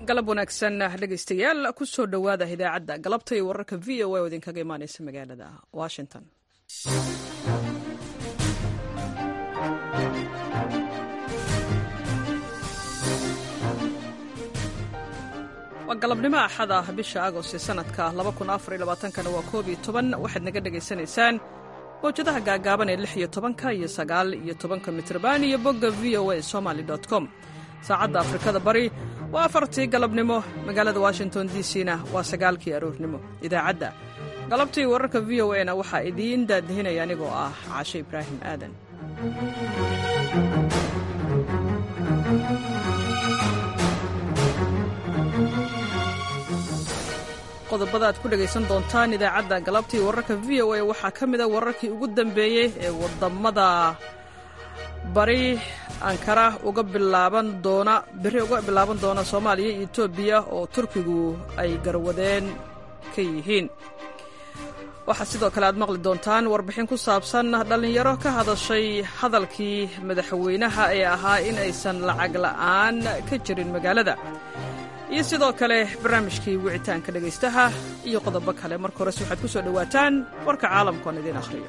galab wanaagsan dhegaystayaal ku soo dhowaada idaacadda galabta iyo wararka v o a oo idinkaga imaaneysa magaalada washington waa galabnimo axada bisha agost sanadka kana waa koob iyo toban waxaad naga dhegaysanaysaan mawjadaha gaagaaban ee lix iyo tobanka iyo sagaal iyo tobanka mitrban iyo bogga v o a somaly com saacadda afrikada bari waa afartii galabnimo magaalada washington d c na waa sagaalkii aroornimo idaacadda galabtii wararka v o a na waxaa idiin daadihinaya anigoo ah caashe ibraahim aadan qodobada aad ku dhegaysan doontaan idaacadda galabtii wararka v o a waxaa ka mida wararkii ugu dambeeyey ee wadamada bari ankara uga bilaaban doona beri uga bilaaban doona soomaaliya iyo etoobiya oo turkigu ay garwadeen ka yihiin waxaa sidoo kale aad maqli doontaan warbixin ku saabsan dhallinyaro ka hadashay hadalkii madaxweynaha ee ahaa in aysan lacag la'aan ka jirin magaalada iyo sidoo kale barnaamijkii wicitaanka dhegaystaha iyo qodobo kale marka hores waxaad ku soo dhowaataan warka caalamkoon idiin akhriyo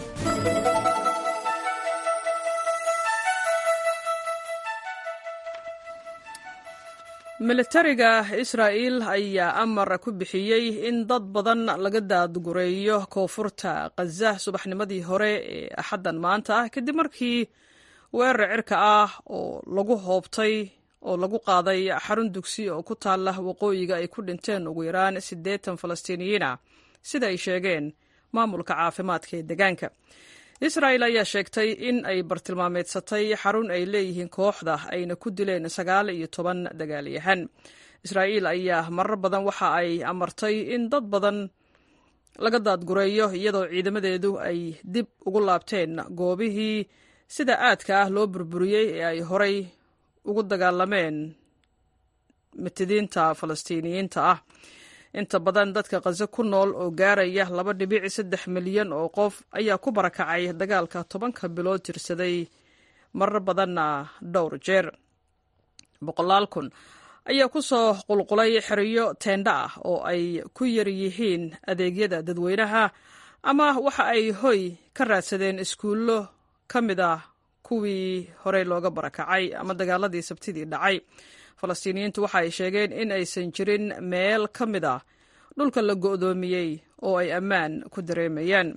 militariga israa'iil ayaa amar ku bixiyey in dad badan laga daadgureeyo koonfurta khaza subaxnimadii hore ee axaddan maanta ah kadib markii weerar cirka ah oo lagu hoobtay oo lagu qaaday xarun dugsi oo ku taalla waqooyiga ay ku dhinteen ugu yaraan siddeetan falastiiniyiin ah sida ay sheegeen maamulka caafimaadka ee deegaanka israa'il ayaa sheegtay in ay bartilmaameedsatay xarun ay leeyihiin kooxda ayna ku dileen sagaal iyo toban dagaalyahan israa'iil ayaa marar badan waxa ay amartay in dad badan laga daadgureeyo iyadoo ciidamadeedu ay dib ugu laabteen goobihii sida aadka ah loo burburiyey ee ay horay ugu dagaalameen mitidiinta falastiiniyiinta ah inta badan dadka khazo ku nool oo gaaraya laba dhibic saddex milyan oo qof ayaa ku barakacay dagaalka tobanka bilood tirsaday marar badanna dhowr jeer boqolaal kun ayaa ku soo qulqulay xeriyo teendha ah oo ay ku yar yihiin adeegyada dadweynaha ama waxa ay hoy ka raadsadeen iskuullo ka mid ah kuwii horey looga barakacay ama dagaaladii sabtidii dhacay falastiiniyiintu waxa ay sheegeen in aysan jirin meel ka mid ah dhulka la go'doomiyey oo ay ammaan ku dareemayaan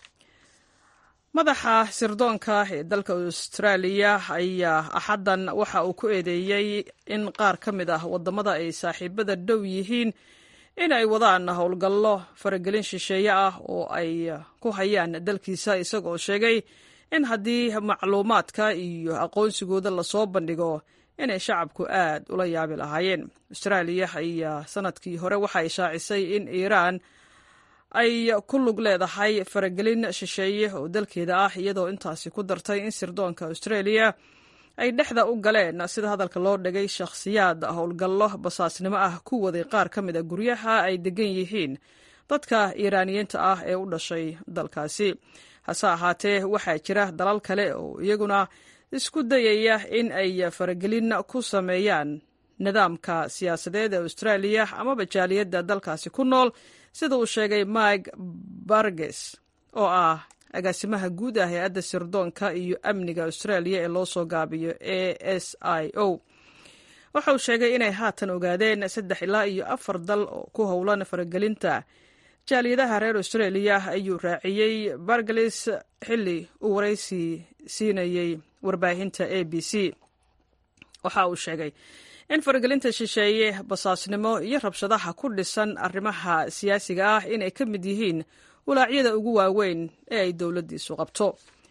madaxa sirdoonka ee dalka austraaliya ayaa axaddan waxa uu ku eedeeyey in qaar ka mid ah waddamada ay saaxiibada dhow yihiin in ay wadaan howlgallo faragelin shisheeye ah oo ay ku hayaan dalkiisa isagoo sheegay in haddii macluumaadka iyo aqoonsigooda lasoo bandhigo inay shacabku aad ula yaabi lahaayeen austraaliya ayaa sanadkii hore waxa ay shaacisay in iiraan ay ku lug leedahay faragelin shisheeye oo dalkeeda ah iyadoo intaasi ku dartay in sirdoonka australia ay dhexda u galeen sida hadalka loo dhigay shakhsiyaad howlgallo basaasnimo ah ku waday qaar ka mid a guryaha ay degan yihiin dadka iiraaniyiinta ah ee u dhashay dalkaasi hase ahaatee waxaa jira dalal kale oo iyaguna isku dayaya in ay faragelin ku sameeyaan nidaamka siyaasadeed ee austraaliya amaba jaaliyadda dalkaasi ku nool sida uu sheegay mike barges oo ah agaasimaha guud ah ee adda sirdoonka iyo amniga austraaliya ee loo soo gaabiyo a s i o waxa uu sheegay inay haatan ogaadeen saddex ilaa iyo afar dal oo ku howlan faragelinta jaaliyadaha reer australia ayuu raaciyey bargelis xilli uu waraysi siinayey warbaahinta a b c waxa uu sheegay in faragelinta shisheeye basaasnimo iyo rabshadaha ku dhisan arrimaha siyaasiga ah inay ka mid yihiin walaacyada ugu waaweyn ee ay dowladdiisu qabto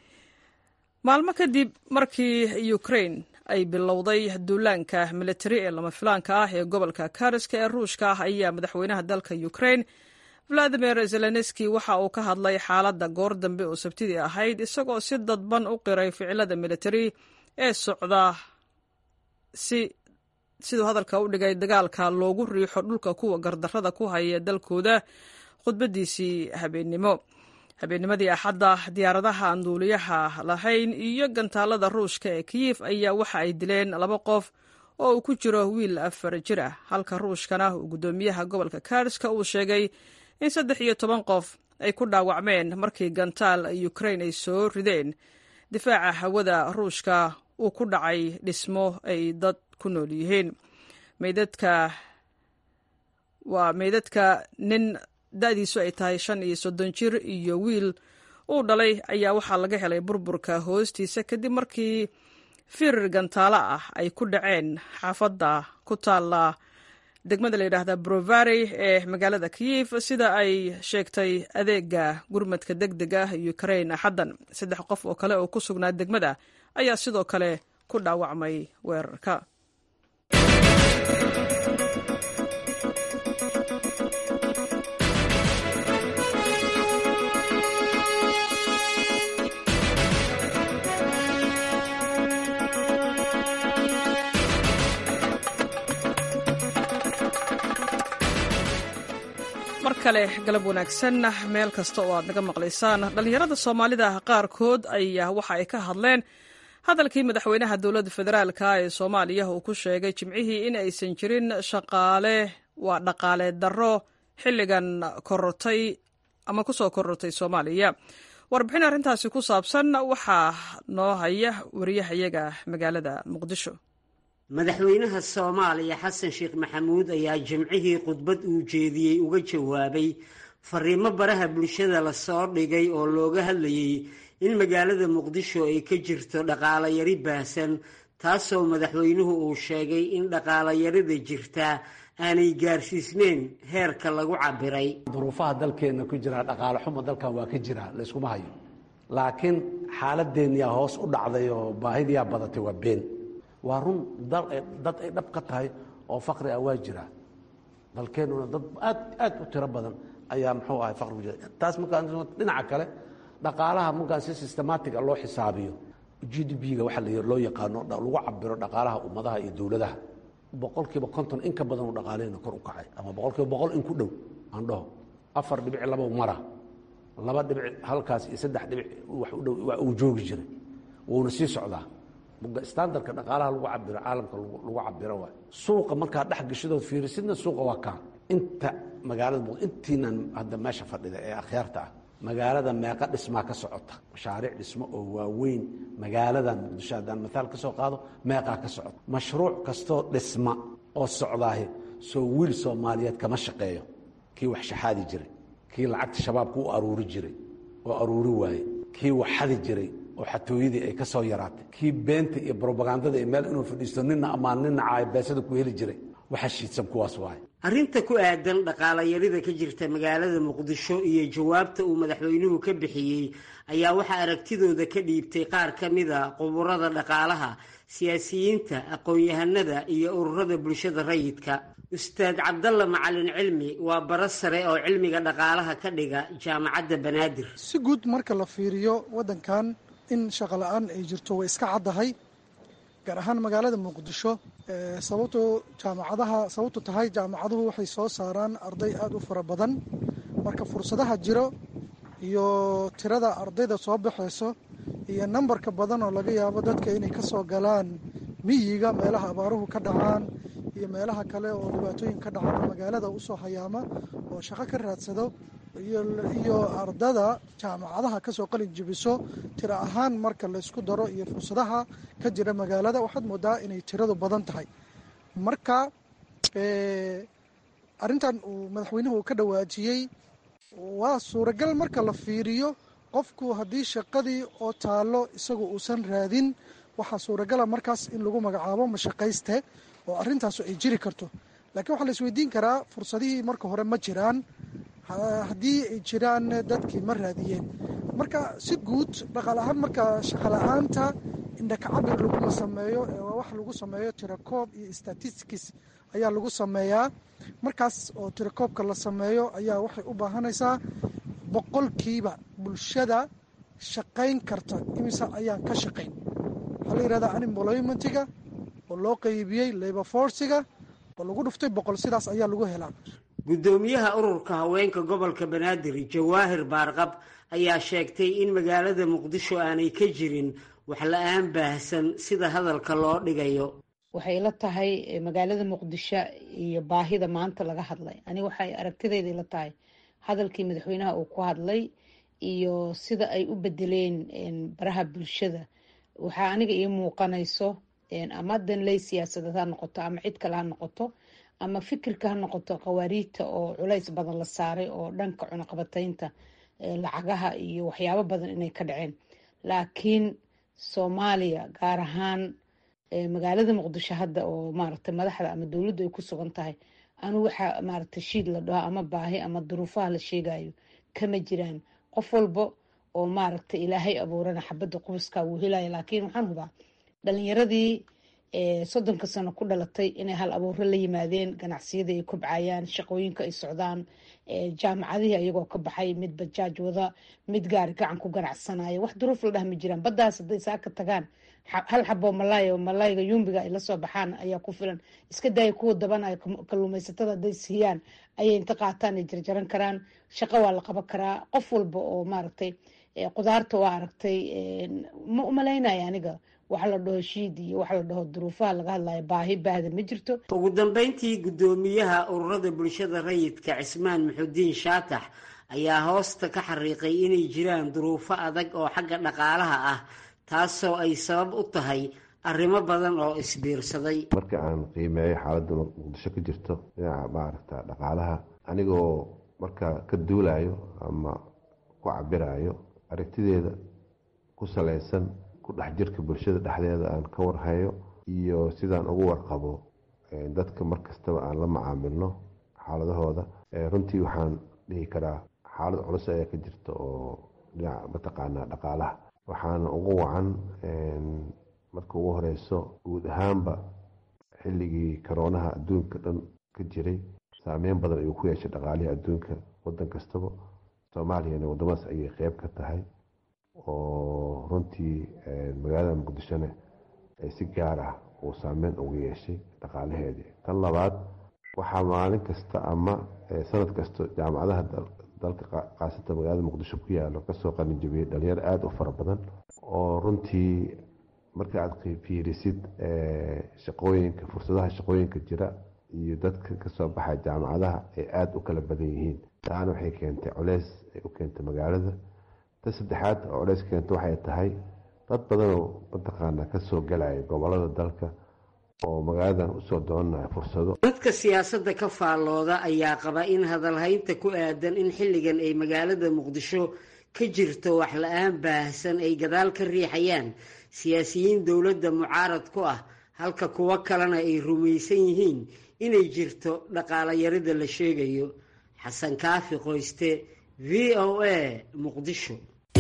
maalmo kadib markii ukrain ay bilowday duulaanka militari ee lama filaanka ah ee gobolka kariska ee ruushka ah ayaa madaxweynaha dalka ukrain valadimir zelenski waxa uu ka hadlay xaaladda goor dambe oo sabtidii ahayd isagoo si dadban u qiray ficilada militari ee socda si siduu hadalka u dhigay dagaalka loogu riixo dhulka kuwa gardarrada ku haya dalkooda khudbadiisii habeennimo habeennimadii axadda diyaaradaha aan duuliyaha lahayn iyo gantaalada ruushka ee kiyif ayaa waxa ay dileen laba qof oo uu ku jiro wiil afar jir ah halka ruushkana uu guddoomiyaha gobolka karska uu sheegay in saddex iyo toban qof ay ku dhaawacmeen markii gantaal ukrain ay soo rideen difaaca hawada ruushka uu ku dhacay dhismo ay dad ku nool yihiin meydadka waa meydadka nin da-diisu ay tahay shan iyo soddon jir iyo wiil uu dhalay ayaa waxaa laga helay burburka hoostiisa kadib markii firir gantaalo ah ay ku dhaceen xaafadda ku taalla degmada la yidhaahda brovari ee magaalada kiyif sida ay sheegtay adeega gurmadka deg deg ah ukrain axaddan saddex qof oo kale oo ku sugnaa degmada ayaa sidoo kale ku dhaawacmay weerarka mar kale galab wanaagsan meel kasta oo aad naga maqlaysaan dhallinyarada soomaalida qaarkood ayaa waxa ay ka hadleen hadalkii madaxweynaha dowladda federaalka ee soomaaliya uu ku sheegay jimcihii in aysan jirin shaqaale waa dhaqaale darro xilligan korortay ama ku soo korortay soomaaliya warbixin arrintaasi ku saabsan waxaa noo haya wariyahayaga magaalada muqdisho madaxweynaha soomaaliya xasan sheekh maxamuud ayaa jimcihii khudbad uu jeediyey uga jawaabay fariimo baraha bulshada lasoo dhigay oo looga hadlayey in magaalada muqdisho ay ka jirto dhaqaalayari baahsan taasoo madaxweynuhu uu sheegay in dhaqaalayarida jirtaa aanay gaarsiisneyn heerka lagu cabiray duruufaha dalkeenna ku jira dhaqaale xumo dalkan waa ka jira layskuma hayo laakiin xaaladeenniyaa hoos u dhacday oo baahidiyaa badatay waa been waa run dad ay dhab ka tahay oo fakri ah waa jira dalkeennuna dad aad aad u tiro badan ayaa muxuu ahay fakri ku jira taas markaan dhinaca kale dhaqaalaha markaan si systematic a loo xisaabiyo g d b-ga waxa loo yaqaano lagu cabiro dhaqaalaha ummadaha iyo dowladaha boqol kiiba konton in ka badan uu dhaqaalehena kor u kacay ama boqol kiiba boqol in ku dhow aan dhaho afar dhibic laba mara laba dhibic halkaas iyo saddex dhibic wax u dhow uu joogi jiray wuuna sii socdaa standardka dhaqaalaha lagu cabiro caalamka lagu cabiro waay suuqa markaa dhex gashadood fiirisidna suuqa waa kaan inta magaalada intiinan hadda meesha fadhida ee akhyaarta ah magaalada meeqa dhismaa ka socota mashaariic dhismo oo waaweyn magaaladan muqdisho haddaan maaal ka soo qaado meeqaa ka socota mashruuc kastoo dhisma oo socdaahi soo wiil soomaaliyeed kama shaqeeyo kii wax shaxaadi jiray kii lacagta shabaabka u aruuri jiray oo aruuri waaye kii wax xadi jiray oo xatooyadii ay ka soo yaraatay kii beenta iyo brobagandada iyo meel inuu fadhiisto nina amaan nina caayo beesada ku heli jiray waxa shiidsan kuwaas waaye arrinta ku aadan dhaqaalayarida ka jirta magaalada muqdisho iyo jawaabta uu madaxweynuhu ka bixiyey ayaa waxaa aragtidooda ka dhiibtay qaar ka mida quburada dhaqaalaha siyaasiyiinta aqoon-yahanada iyo ururada bulshada rayidka ustaad cabdalla macalin cilmi waa baro sare oo cilmiga dhaqaalaha ka dhiga jaamacadda banaadir si guud marka la fiiriyo waddankan in shaqo la-aan ay jirto way iska caddahay gaar ahaan magaalada muqdisho sababto jaamacadaha sababtu tahay jaamacaduhu waxay soo saaraan arday aada u fara badan marka fursadaha jiro iyo tirada ardayda soo baxayso iyo nambarka badan oo laga yaabo dadka inay ka soo galaan miyiga meelaha abaaruhu ka dhacaan iyo meelaha kale oo dhibaatooyin ka dhacaan magaalada usoo hayaama oo shaqo ka raadsado iyo ardada jaamacadaha kasoo qalin jibiso tiro ahaan marka laysku daro iyo fursadaha ka jira magaalada waxaad moodaa inay tiradu badan tahay marka arrintan uu madaxweynuhu ka dhawaajiyey waa suuragal marka la fiiriyo qofku haddii shaqadii oo taallo isagu uusan raadin waxaa suuragala markaas in lagu magacaabo mashaqayste oo arrintaasu ay jiri karto laakiin waxaa la isweydiin karaa fursadihii marka hore ma jiraan haddii ay jiraan dadkii ma raadiyeen marka si guud dhaqaal ahaan marka shaqala-aanta indhakacabir laguma sameeyo wax lagu sameeyo tirakoob iyo statistics ayaa lagu sameeyaa markaas oo tirakoobka la sameeyo ayaa waxay u baahanaysaa boqolkiiba bulshada shaqayn karta imise ayaan ka shaqayn waxaa la yihahdaa unemploymentiga oo loo qeybiyey labor forciga oo lagu dhuftay boqol sidaas ayaa lagu helaa guddoomiyaha ururka haweenka gobolka banaadir jawaahir baarqab ayaa sheegtay in magaalada muqdisho aanay ka jirin wax la-aan baahsan sida hadalka loo dhigayo waxay ila tahay magaalada muqdisho iyo baahida maanta laga hadlay ani waxay aragtideyda ila tahay hadalkii madaxweynaha uu ku hadlay iyo sida ay u bedeleen baraha bulshada waxaa aniga ii muuqanayso ama danley siyaasadeed ha noqoto ama cid kale ha noqoto ama fikirka ha noqoto khawaariijta oo culays badan la saaray oo dhanka cunaqabataynta lacagaha iyo waxyaabo badan inay ka dhaceen laakiin soomaaliya gaar ahaan magaalada muqdisho hadda oo maaragtay madaxda ama dowladdu ay ku sugan tahay anu waxaa maaragtay shiid la dhaho ama baahi ama duruufaha la sheegayo kama jiraan qof walba oo maaragtay ilaahay abuurana xabadda qubiska wuu helaya laakiin waxaan hubaa dhalinyaradii soddonka sano ku dhalatay inay hal abuuro la yimaadeen ganacsiyadii ay kobcayaan shaqooyinka ay socdaan jaamacadihii ayagoo ka baxay mid bajaaj wada mid gaari gacan ku ganacsanaya wax duruuf la dhah ma jiraan baddaas hadday saaka tagaan hal xaboo malaay oo malaayga yumbiga ay lasoo baxaan ayaa ku filan iska daaya kuwa dabanaya kalluumaysatada hadday siiyaan ayay inta qaataan ay jarjaran karaan shaqo waa la qaban karaa qof walba oo maaragtay qudaarta waa aragtay ma umalaynaya aniga waxa la dhaho shiid iyo waxa la dhaho duruufaha laga hadlayo baahi baahda ma jirto ugu dambeyntii guddoomiyaha ururada bulshada rayidka cismaan muxudiin shaatax ayaa hoosta ka xariiqay inay jiraan duruufo adag oo xagga dhaqaalaha ah taasoo ay sabab u tahay arrimo badan oo isbiirsaday marka aan qiimeeyo xaaladda muqdisho ka jirto dhinaca maaragta dhaqaalaha anigoo markaa ka duulayo ama ku cabirayo aragtideeda ku salaysan ku dhex jirka bulshada dhexdeeda aan ka warhayo iyo sidaan ugu warqabo dadka mar kastaba aan la macaamilno xaaladahooda runtii waxaan dhihi karaa xaalad culus ayaa ka jirta oo dhinaca mataqaanaa dhaqaalaha waxaana ugu wacan marka ugu horeyso guud ahaanba xilligii karoonaha adduunka dhan ka jiray saameyn badan ayuu ku yeeshay dhaqaalihii adduunka wadan kastaba soomaaliyana wadamadaas ayay qeyb ka tahay oo runtii magaalada muqdishona ay si gaar ah uu saameyn ugu yeeshay dhaqaalaheedii tan labaad waxaa maalin kasta ama sanad kasta jaamacadaha dalka kaasata magaalada muqdisho ku yaalo kasoo qalinjabiyey dhalinyaro aada u fara badan oo runtii marka aad fiirisid shaqooyinka fursadaha shaqooyinka jira iyo dadka kasoo baxay jaamacadaha ay aada u kala badan yihiin taana waxay keentay culeys ay u keentay magaalada ta saddexaad oo culeys keenta waxay tahay dad badanoo mataqaana kasoo galaya gobolada dalka oo magaaladan usoo doonanaya fursado dadka siyaasadda ka faallooda ayaa qaba in hadalhaynta ku aadan in xilligan ay magaalada muqdisho ka jirto wax la-aan baahsan ay gadaal ka riixayaan siyaasiyiin dowladda mucaarad ku ah halka kuwo kalena ay rumaysan yihiin inay jirto dhaqaala yarida la sheegayo xasan kaafi qoyste v o a muqdisho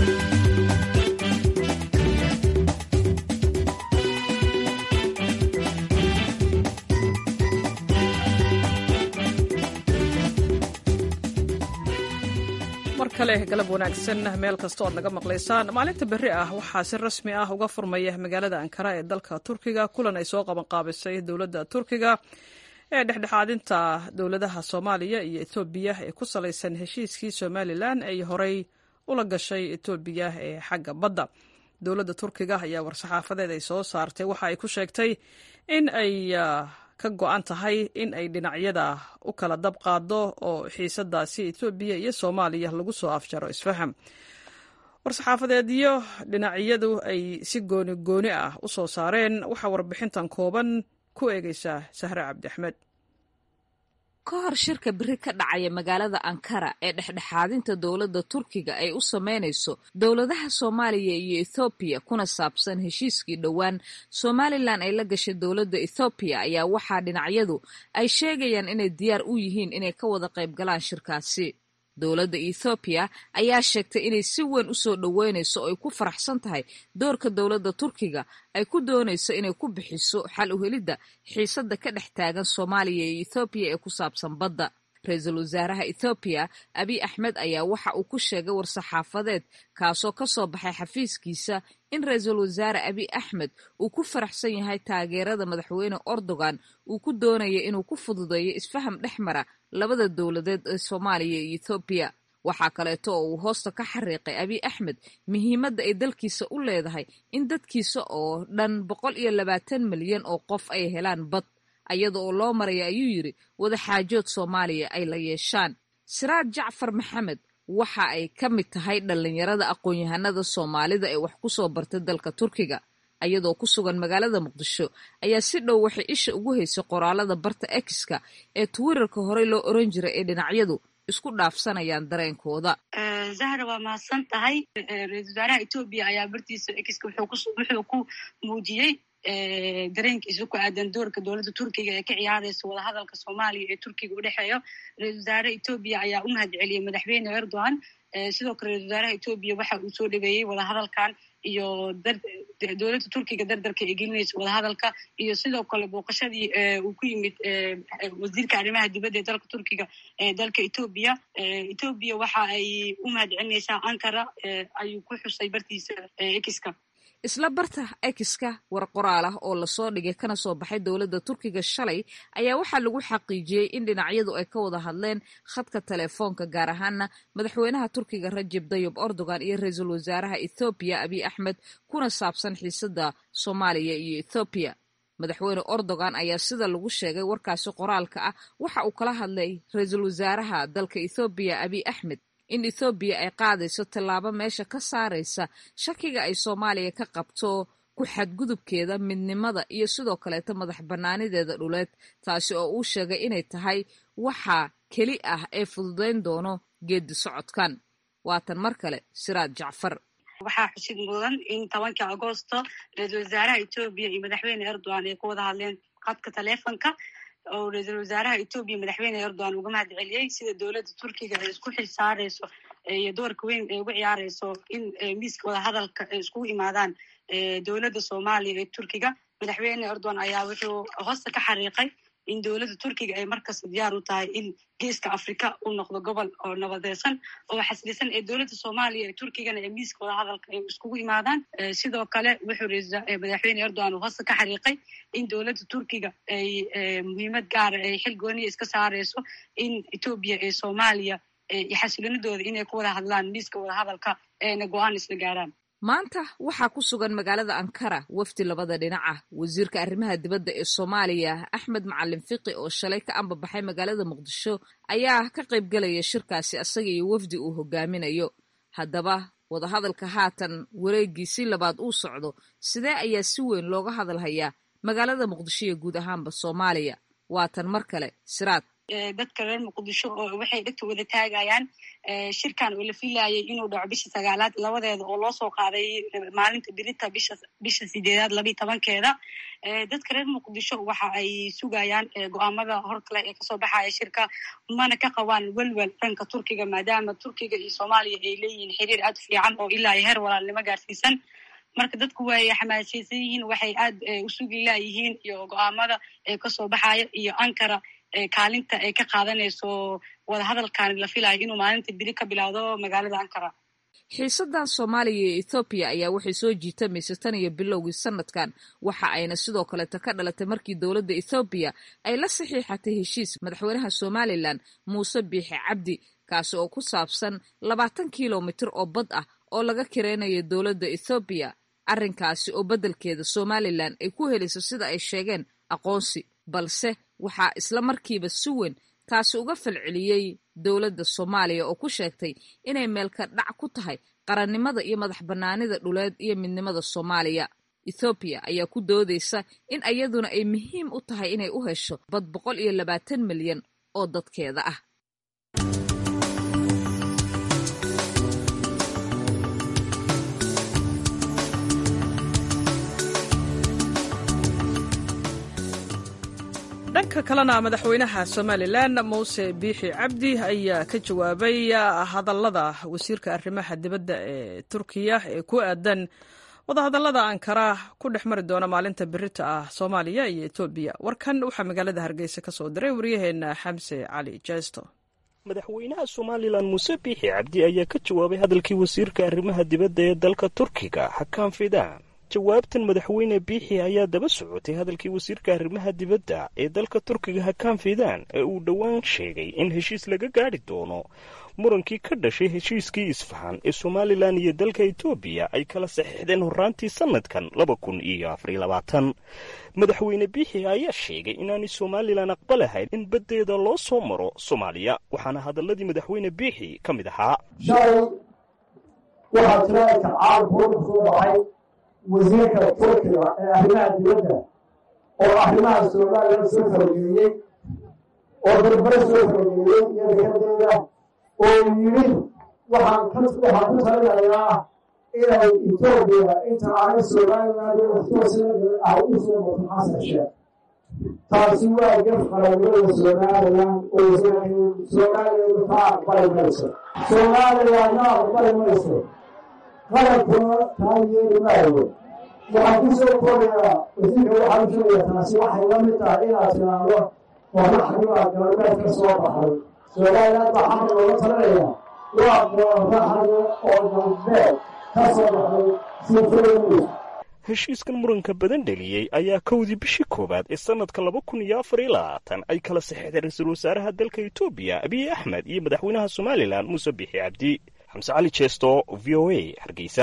kale galab wanaagsan meel kasta oad naga maqlaysaan maalinta berri ah waxaa si rasmi ah uga furmaya magaalada ankara ee dalka turkiga kulan ay soo qabanqaabisay dowladda turkiga ee dhexdhexaadinta dowladaha soomaaliya iyo etoobiya ee ku salaysan heshiiskii somalilan ay horey ula gashay etoobiya ee xagga badda dowladda turkiga ayaa war-saxaafadeed ay soo saartay waxa ay ku sheegtay in ay ka go-an tahay in ay dhinacyada u kala dab qaado oo xiisadaasi etoobiya iyo soomaaliya lagu soo afjaro isfaham war-saxaafadeedyo dhinacyadu ay si gooni gooni ah u soo saareen waxaa warbixintan kooban ku eegeysaa sahre cabdi axmed ka hor shirka beri ka dhacaya magaalada ankara ee dhexdhexaadinta dowladda turkiga ay u sameynayso dowladaha soomaaliya iyo ethoobiya kuna saabsan heshiiskii dhowaan somalilan ay la gashay dowladda ethoobiya ayaa waxaa dhinacyadu ay sheegayaan inay diyaar u yihiin inay ka wada qayb galaan shirkaasi dowladda ethoobiya ayaa sheegtay inay si weyn u soo dhoweynayso oo ay ku faraxsan tahay doorka dowladda turkiga ay ku doonayso inay ku bixiso xal u helidda xiisadda ka dhex taagan soomaaliya iyo ethoobiya ee ku saabsan badda ra-iisul wasaaraha ethoobiya abiy axmed ayaa waxa uu ku sheegay war-saxaafadeed kaasoo ka soo baxay xafiiskiisa in ra-iisul wasaare abiy axmed uu ku faraxsan yahay taageerada madaxweyne erdogan uu ku doonaya inuu ku fududeeyo isfaham dhex mara labada dowladeed ee soomaaliya iyo ethoobiya waxaa kaleeto oo uu hoosta ka xariiqay abiy axmed muhiimadda ay dalkiisa u leedahay in dadkiisa oo dhan boqol iyo labaatan milyan oo qof ay helaan bad ayada oo loo maraya ayuu yidhi wadaxaajood soomaaliya ay la yeeshaan siraad jacfar maxamed waxa ay ka mid tahay dhallinyarada aqoon-yahanada soomaalida ee wax ku soo bartay dalka turkiga ayadoo ku sugan magaalada muqdisho ayaa si dhow waxay isha ugu haysay qoraalada barta ekiska ee twitterka horey loo oran jiray ee dhinacyadu isku dhaafsanayaan dareenkooda zahra waa mahadsan tahay ra-isul wasaaraha etoobiya ayaa bartiisa ekiska wuxuu ku muujiyey dareenkiisa ku aadan doorka dowladda turkiga ee ka ciyaaraysa wadahadalka soomaaliya ee turkiga u dhexeeyo ra-isul wasaare etoobiya ayaa u mahad celiyey madaxweyne erdogan sidoo kale ra-isul wasaaraha etoobiya waxa uu soo dhaweeyey wadahadalkan iyo dowladda turkiga dardarka ee gelinaysa wadahadalka iyo sidoo kale booqashadii uu ku yimid wasiirka arrimaha dibadda ee dalka turkiga ee dalka etoobiya etoobiya waxa ay u mahad celinaysaa ankara ayuu ku xusay bartiisa ekiska isla barta ekiska war qoraal ah oo lasoo dhigay kana soo baxay dowladda turkiga shalay ayaa waxaa lagu xaqiijiyey in dhinacyadu ay ka wada hadleen khadka telefoonka gaar ahaana madaxweynaha turkiga rajeb dayib erdogan iyo ra-iisul wasaaraha ethoobiya abiy axmed kuna saabsan xiisada soomaaliya iyo ethoobiya madaxweyne erdogan ayaa sida lagu sheegay warkaasi qoraalka ah waxa uu kala hadlay ra-iisul wasaaraha dalka ethoobiya abiy axmed in ethoobiya ay qaadayso tallaabo meesha ka saaraysa shakiga ay soomaaliya ka qabto ku xadgudubkeeda midnimada iyo sidoo kaleeta madax bannaanideeda dhuleed taasi oo uu sheegay inay tahay waxa keli ah ee fududayn doono geedi socodkan waatan mar kale siraad jacfar waxaa xusid mudan in tobankii agoosto ra-iisul wasaaraha etoobiya iyo madaxweyne erdogan ay ku wada hadleen khadka taleefonka oo ra-iisul wasaaraha etoobiya madaxweyne erdogan uga mahad celiyey sida dowladda turkiga ay isku xil saareyso iyo doorka weyn ay uga ciyaareyso in miiska wadahadalka ay iskugu imaadaan dowladda soomaaliya ee turkiga madaxweyne erdogan ayaa wuxuu hoosta ka xariiqay in dowladda turkiga ay markasta diyaar u tahay in geeska afrika uu noqdo gobol oo nabadeysan oo xasilisan ee dowladda soomaaliya ee turkigana ee miiska wadahadalka ay iskugu imaadaan sidoo kale wuxuu madaxweyne erdogan uu hoosta ka xariiqay in dowladda turkiga ay muhiimad gaara ay xil gooniya iska saareyso in etoobiya ee soomaaliya iyo xasilinadooda inay ku wada hadlaan miiska wadahadalka eena go-aan isla gaaraan maanta waxaa ku sugan magaalada ankara wafdi labada dhinac ah wasiirka arrimaha dibadda ee soomaaliya axmed macalin fiqi oo shalay ka ambabaxay magaalada muqdisho ayaa ka qaybgelaya shirkaasi asaga iyo wafdi uu hogaaminayo haddaba wadahadalka haatan wareegiisii labaad uu socdo sidee ayaa si weyn looga hadalhayaa magaalada muqdisho iyo guud ahaanba soomaaliya waatan mar kale siraad dadka reer muqdisho oo waxay dhegta wada taagayaan shirkan oo la filayay inuu dhaco bisha sagaalaad labadeeda oo loo soo qaaday maalinta birita bisha bisha sideedaad labiyi tobankeeda dadka reer muqdisho waxa ay sugayaan go-aamada hor kale ee kasoo baxaya shirka mana ka qabaan welwel dhanka turkiga maadaama turkiga iyo soomaaliya ay leeyihiin xiriir aad fiican oo ilaa iyo heer walaalnimo gaarsiisan marka dadku way xamaasaysan yihiin waxay aad u sugi laayihiin iyo go-aamada ee kasoo baxaya iyo ankara kaalinta ay ka qaadanayso wadahadalkan la filayo inuu maalinta biri ka bilowdo magaalada ankara xiisadan soomaaliya iyo ethoobiya ayaa waxay soo jiitamaysa tan iyo bilowgii sanadkan waxa ayna sidoo kaleeta ka dhalatay markii dowladda ethoobiya ay la saxiixatay heshiis madaxweynaha somalilan muuse biixi cabdi kaasi oo ku saabsan labaatan kilomitir oo bad ah oo laga kireynayo dowladda ethoobiya arrinkaasi oo beddelkeeda somalilan ay ku helayso sida ay sheegeen aqoonsi balse waxaa isla markiiba si weyn taasi uga falceliyey dowladda soomaaliya oo ku sheegtay inay meelka dhac ku tahay qarannimada iyo madax bannaanida dhuleed iyo midnimada soomaaliya ethoobiya ayaa ku doodaysa in iyaduna ay muhiim u tahay inay u hesho bad boqol iyo labaatan milyan oo dadkeeda ah dhanka kalena madaxweynaha somalilan muuse biixi cabdi ayaa ka jawaabay hadallada wasiirka arrimaha dibadda ee turkiya ee ku aadan wadahadallada ankara ku dhex mari doona maalinta birita ah soomaaliya iyo etoobiya warkan waxaa magaalada hargeysa ka soo diray waryaheena xamse cali jeesto madaxweynaha somalilan muuse biixi cabdi ayaa ka jawaabay hadalkii wasiirka arrimaha dibadda ee dalka turkiga xakaan fidaan jawaabtan madaxweyne biixi ayaa daba socotay hadalkii wasiirka arrimaha dibadda ee dalka turkiga hakaan fiidaan ee uu dhowaan sheegay in heshiis laga gaadhi doono murankii ka dhashay heshiiskii isfahan ee somalilan iyo dalka etoobiya ay kala saxiixdeen horraantii sannadkan laba kun iyo afariyo labaatan madaxweyne biixi ayaa sheegay inaanay somalilan aqbalahayn in baddeeda loo soo maro soomaaliya waxaana hadalladii madaxweyne biixi ka mid ahaa waxaa jira caalamkooda soo baxay wasiirka turkiga ee arrimaha dibadda oo arrimaha somalilan soo farageliyey oo darbare soo farageliyey iyo dekadeeda oo yidhi waxaan ka waxaan ku talinayaa inay etoobiya inta aanay somalilan ay u soo marto xasan sheekh taasi waa gaf qaranimada somalilan oo somalilan ka aqbali mayso somalilanna aqbali mayso qarankuna taa yeeli maayo waxaan ku soo koobayaa wasiirka waxaan u sheegayaa taasi waxay la mid tahay inaad tiraahdo qoraxdibaa galbeed ka soo baxay somalilan baa xaqi looga talinaya waa qoraxda oo galbeed ka soo baxay sifooyi heshiiskan muranka badan dheliyey ayaa kowdii bishii koowaad ee sannadka laba kun iyo afar iyo labaatan ay kala saxeexdeen ra-iisul wasaaraha dalka etoobiya abiy axmed iyo madaxweynaha somalilan muuse biixi cabdi xamse cali jeesto v o a hargeysa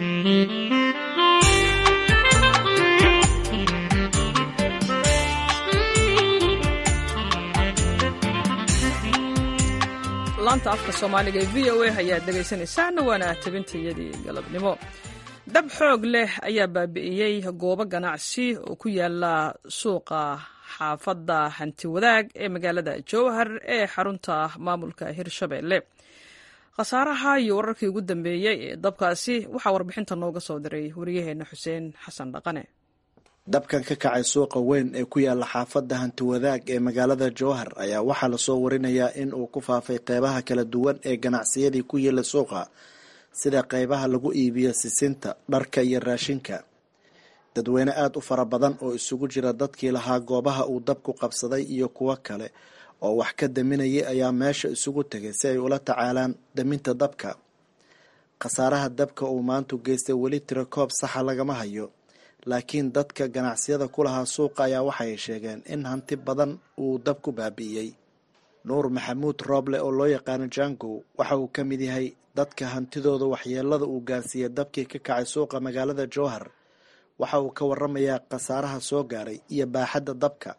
laanta afka soomaaliga ee v o a ayaad dhegaysanaysaana waana tabintayadii galabnimo dab xoog leh ayaa baabi'iyey goobo ganacsi oo ku yaala suuqa xaafadda hanti wadaag ee magaalada jowhar ee xarunta maamulka hirshabelle khasaaraha iyo wararkii ugu dambeeyey ee dabkaasi waxaa warbixinta nooga soo diray wariyaheenna xuseen xasan dhaqane dabkan ka kacay suuqa weyn ee ku yaala xaafadda hanti wadaag ee magaalada jowhar ayaa waxaa lasoo warinayaa in uu ku faafay qeybaha kala duwan ee ganacsiyadii ku yaela suuqa sida qeybaha lagu iibiyo sisinta dharka iyo raashinka dadweyne aada u fara badan oo isugu jira dadkii lahaa goobaha uu dabku qabsaday iyo kuwo kale oo wax ka daminayay ayaa meesha isugu tegay si ay ula tacaalaan daminta dabka khasaaraha dabka uu maantu geystay weli tiro koob saxa lagama hayo laakiin dadka ganacsiyada ku lahaa suuqa ayaa waxay sheegeen in hanti badan uu dab ku baabi'iyey nuur maxamuud rooble oo loo yaqaano jangow waxa uu ka mid yahay dadka hantidooda waxyeelada uu gaarsiiyey dabkii ka kacay suuqa magaalada jowhar waxa uu ka waramayaa khasaaraha soo gaaray iyo baaxadda dabka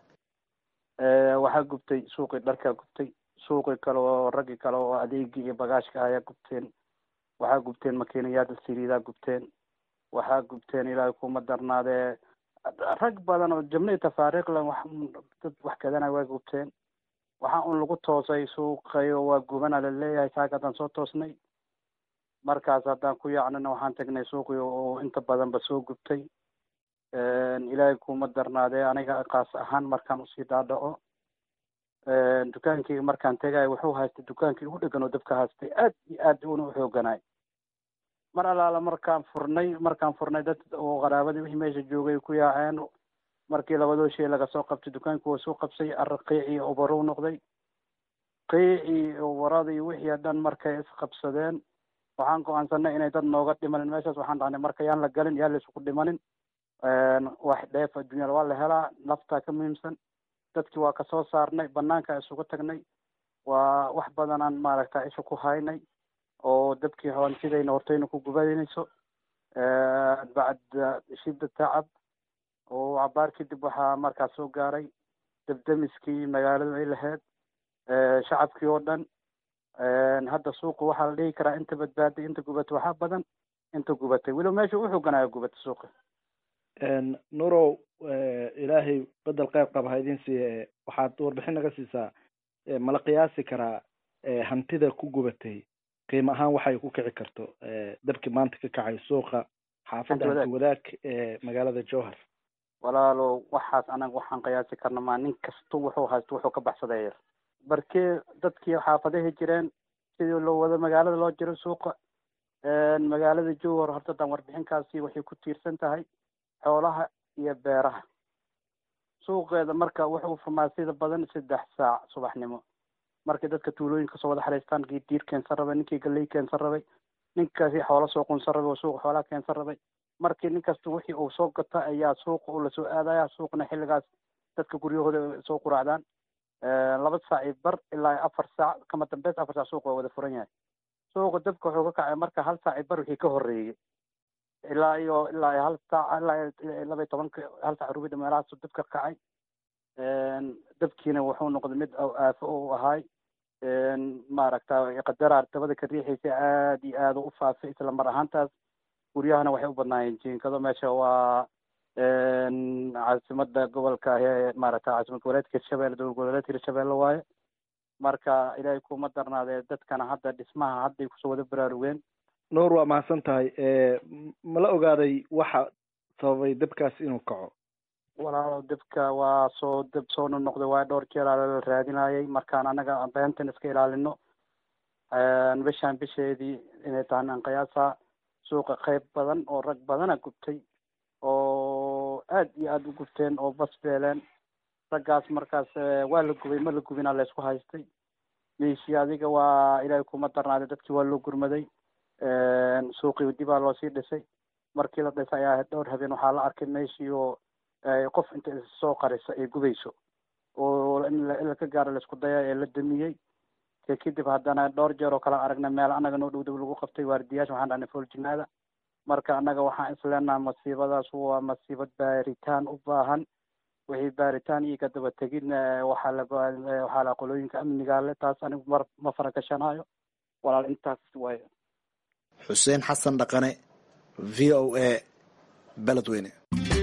waxaa gubtay suuqii dharkaa gubtay suuqii kale oo raggii kale oo adeegii iyo bagaashka ayaa gubteen waxaa gubteen makiinayaada siriidaa gubteen waxaa gubteen ilaahay kuma darnaadee rag badan oo jabnii tafaariiqlan wax dad wax kadanay waa gubteen waxaa un lagu toosay suuqayo waa gubana laleeyahay saaka haddaan soo toosnay markaas haddaan ku yaacnana waxaan tagnay suuqii oo inta badanba soo gubtay ilaahay kuma darnaadee aniga kaas ahaan markaan usii dhaadhaco dukaankii markaan tegayo wuxuu haystay dukaankii ugu dhegan oo dabka haystay aad iyo aad una u xooganay mar allaala markaan furnay markaan furnay dad oo qaraabadii wixii meesha joogay ku yaaceen markii labadoo shay laga soo qabtay dukaankii waa soo qabsay arra qiicii obarow noqday qiicii obaradii wixii dhan markay isqabsadeen waxaan go-aansanay inay dad nooga dhimanin meeshaas waxaan dhahnay marka yaan la galin yaan la isugu dhimanin wax dheef adduunyada waa la helaa naftaa ka muhiimsan dadkii waa kasoo saarnay banaanka isugu tagnay waa wax badanaan maaragta isha ku haynay oo dabkii hawantidayna hortayna ku gubanayso bacda shidda tacab oo cabaar kadib waxaa markaas soo gaaray dabdamiskii magaaladu ay lahayd shacabkii oo dhan hadda suuqa waxaa la dhihi karaa inta badbaaday inta gubatay waxaa badan inta gubatay weliba meesha u xooganaayo gubatay suuqa nurow ilaahay bedel qayb qaba ha idin siiye waxaad warbixin naga siisaa mala qiyaasi karaa hantida ku gubatay qiimo ahaan waxay ku kici karto dabkii maanta ka kacay suuqa xaafadda hanti wadaag ee magaalada jowhar walaalo waxaas anaga waxaan qiyaasi karna maa nin kasta wuxuu haysto wuxuu ka baxsaday barkee dadkii xaafadaha jireen sidii loo wado magaalada loo jiro suuqa magaalada jowhar horta haddaan warbixinkaasi waxay ku tiirsan tahay xoolaha iyo beeraha suuqeeda marka wuxuu furmaa sida badan saddex saac subaxnimo markay dadka tuulooyinka soo wada xariistaan kii diir keensan rabay ninkii galey keensan rabay ninkaasi xoolo soo qunsan rabay oo suuqa xoolaha keensan rabay markii nin kasta wixii uu soo gata ayaa suuqa uu lasoo aadaya suuqna xilligaas dadka guryahooda soo quraacdaan laba saac iyo bar ilaa afar saac kama dambeys afar saac suuqa waa wada furan yahay suuqa dabka wuxuu ka kacay marka hal saac iyo bar wixii ka horreeyey ilaa iyo ilaa iyo hal saac ilaa laba iyo tobanka hal saac rubida meelahaasu dabka kacay dabkiina wuxuu noqday mid aafo u ahaay maaragta qadaraar dabada ka riixaysa aada iyo aada u faafay isla mar ahaantaas guryahana waxay u badnaayeen jiinkado meesha waa caasimada gobolka maaragta caasimad goboleedka hirshabelle dowlad goboleedka hirshabelle waaye marka ilaahay kuma darnaadee dadkana hadda dhismaha hadday kusoo wada baraarugeen nuur waa mahadsan tahay ma la ogaaday waxa sababay dabkaas inuu kaco walaalo dabka waa soo dab soo nonoqday waa dhowr jeer aa la raadinayay markaan anaga beentan iska ilaalino bishaan bisheedii inay tahan aan qiyaasa suuqa qayb badan oo rag badana gubtay oo aad iyo aada u gubteen oo bas beeleen raggaas markaas waa la gubay ma la gubinaa laysku haystay meeshii adiga waa ilaahay kuma darnaaday dadkii waa loo gurmaday suuqii dibaa loo sii dhisay markii la dhisay ayaa dhowr habeen waxaa la arkay meeshii oo qof inta soo qarisa ay gubayso oo in laka gaaro laisku daya ee la damiyey ke kadib haddana dhowr jeer oo kale aragna meel annaga noo dhow dhow lagu qabtay waardiyaasha waxaan dhahnay fooljimaada marka annaga waxaan isleenaha masiibadaas waa masiibad baaritaan u baahan wixii baaritaan iyo kadaba tegin waxaa la waxaa la qolooyinka amniga le taas anigu mar ma farakashanayo walaal intaas waayo xuseen xasan dhaqane v o a beledweyne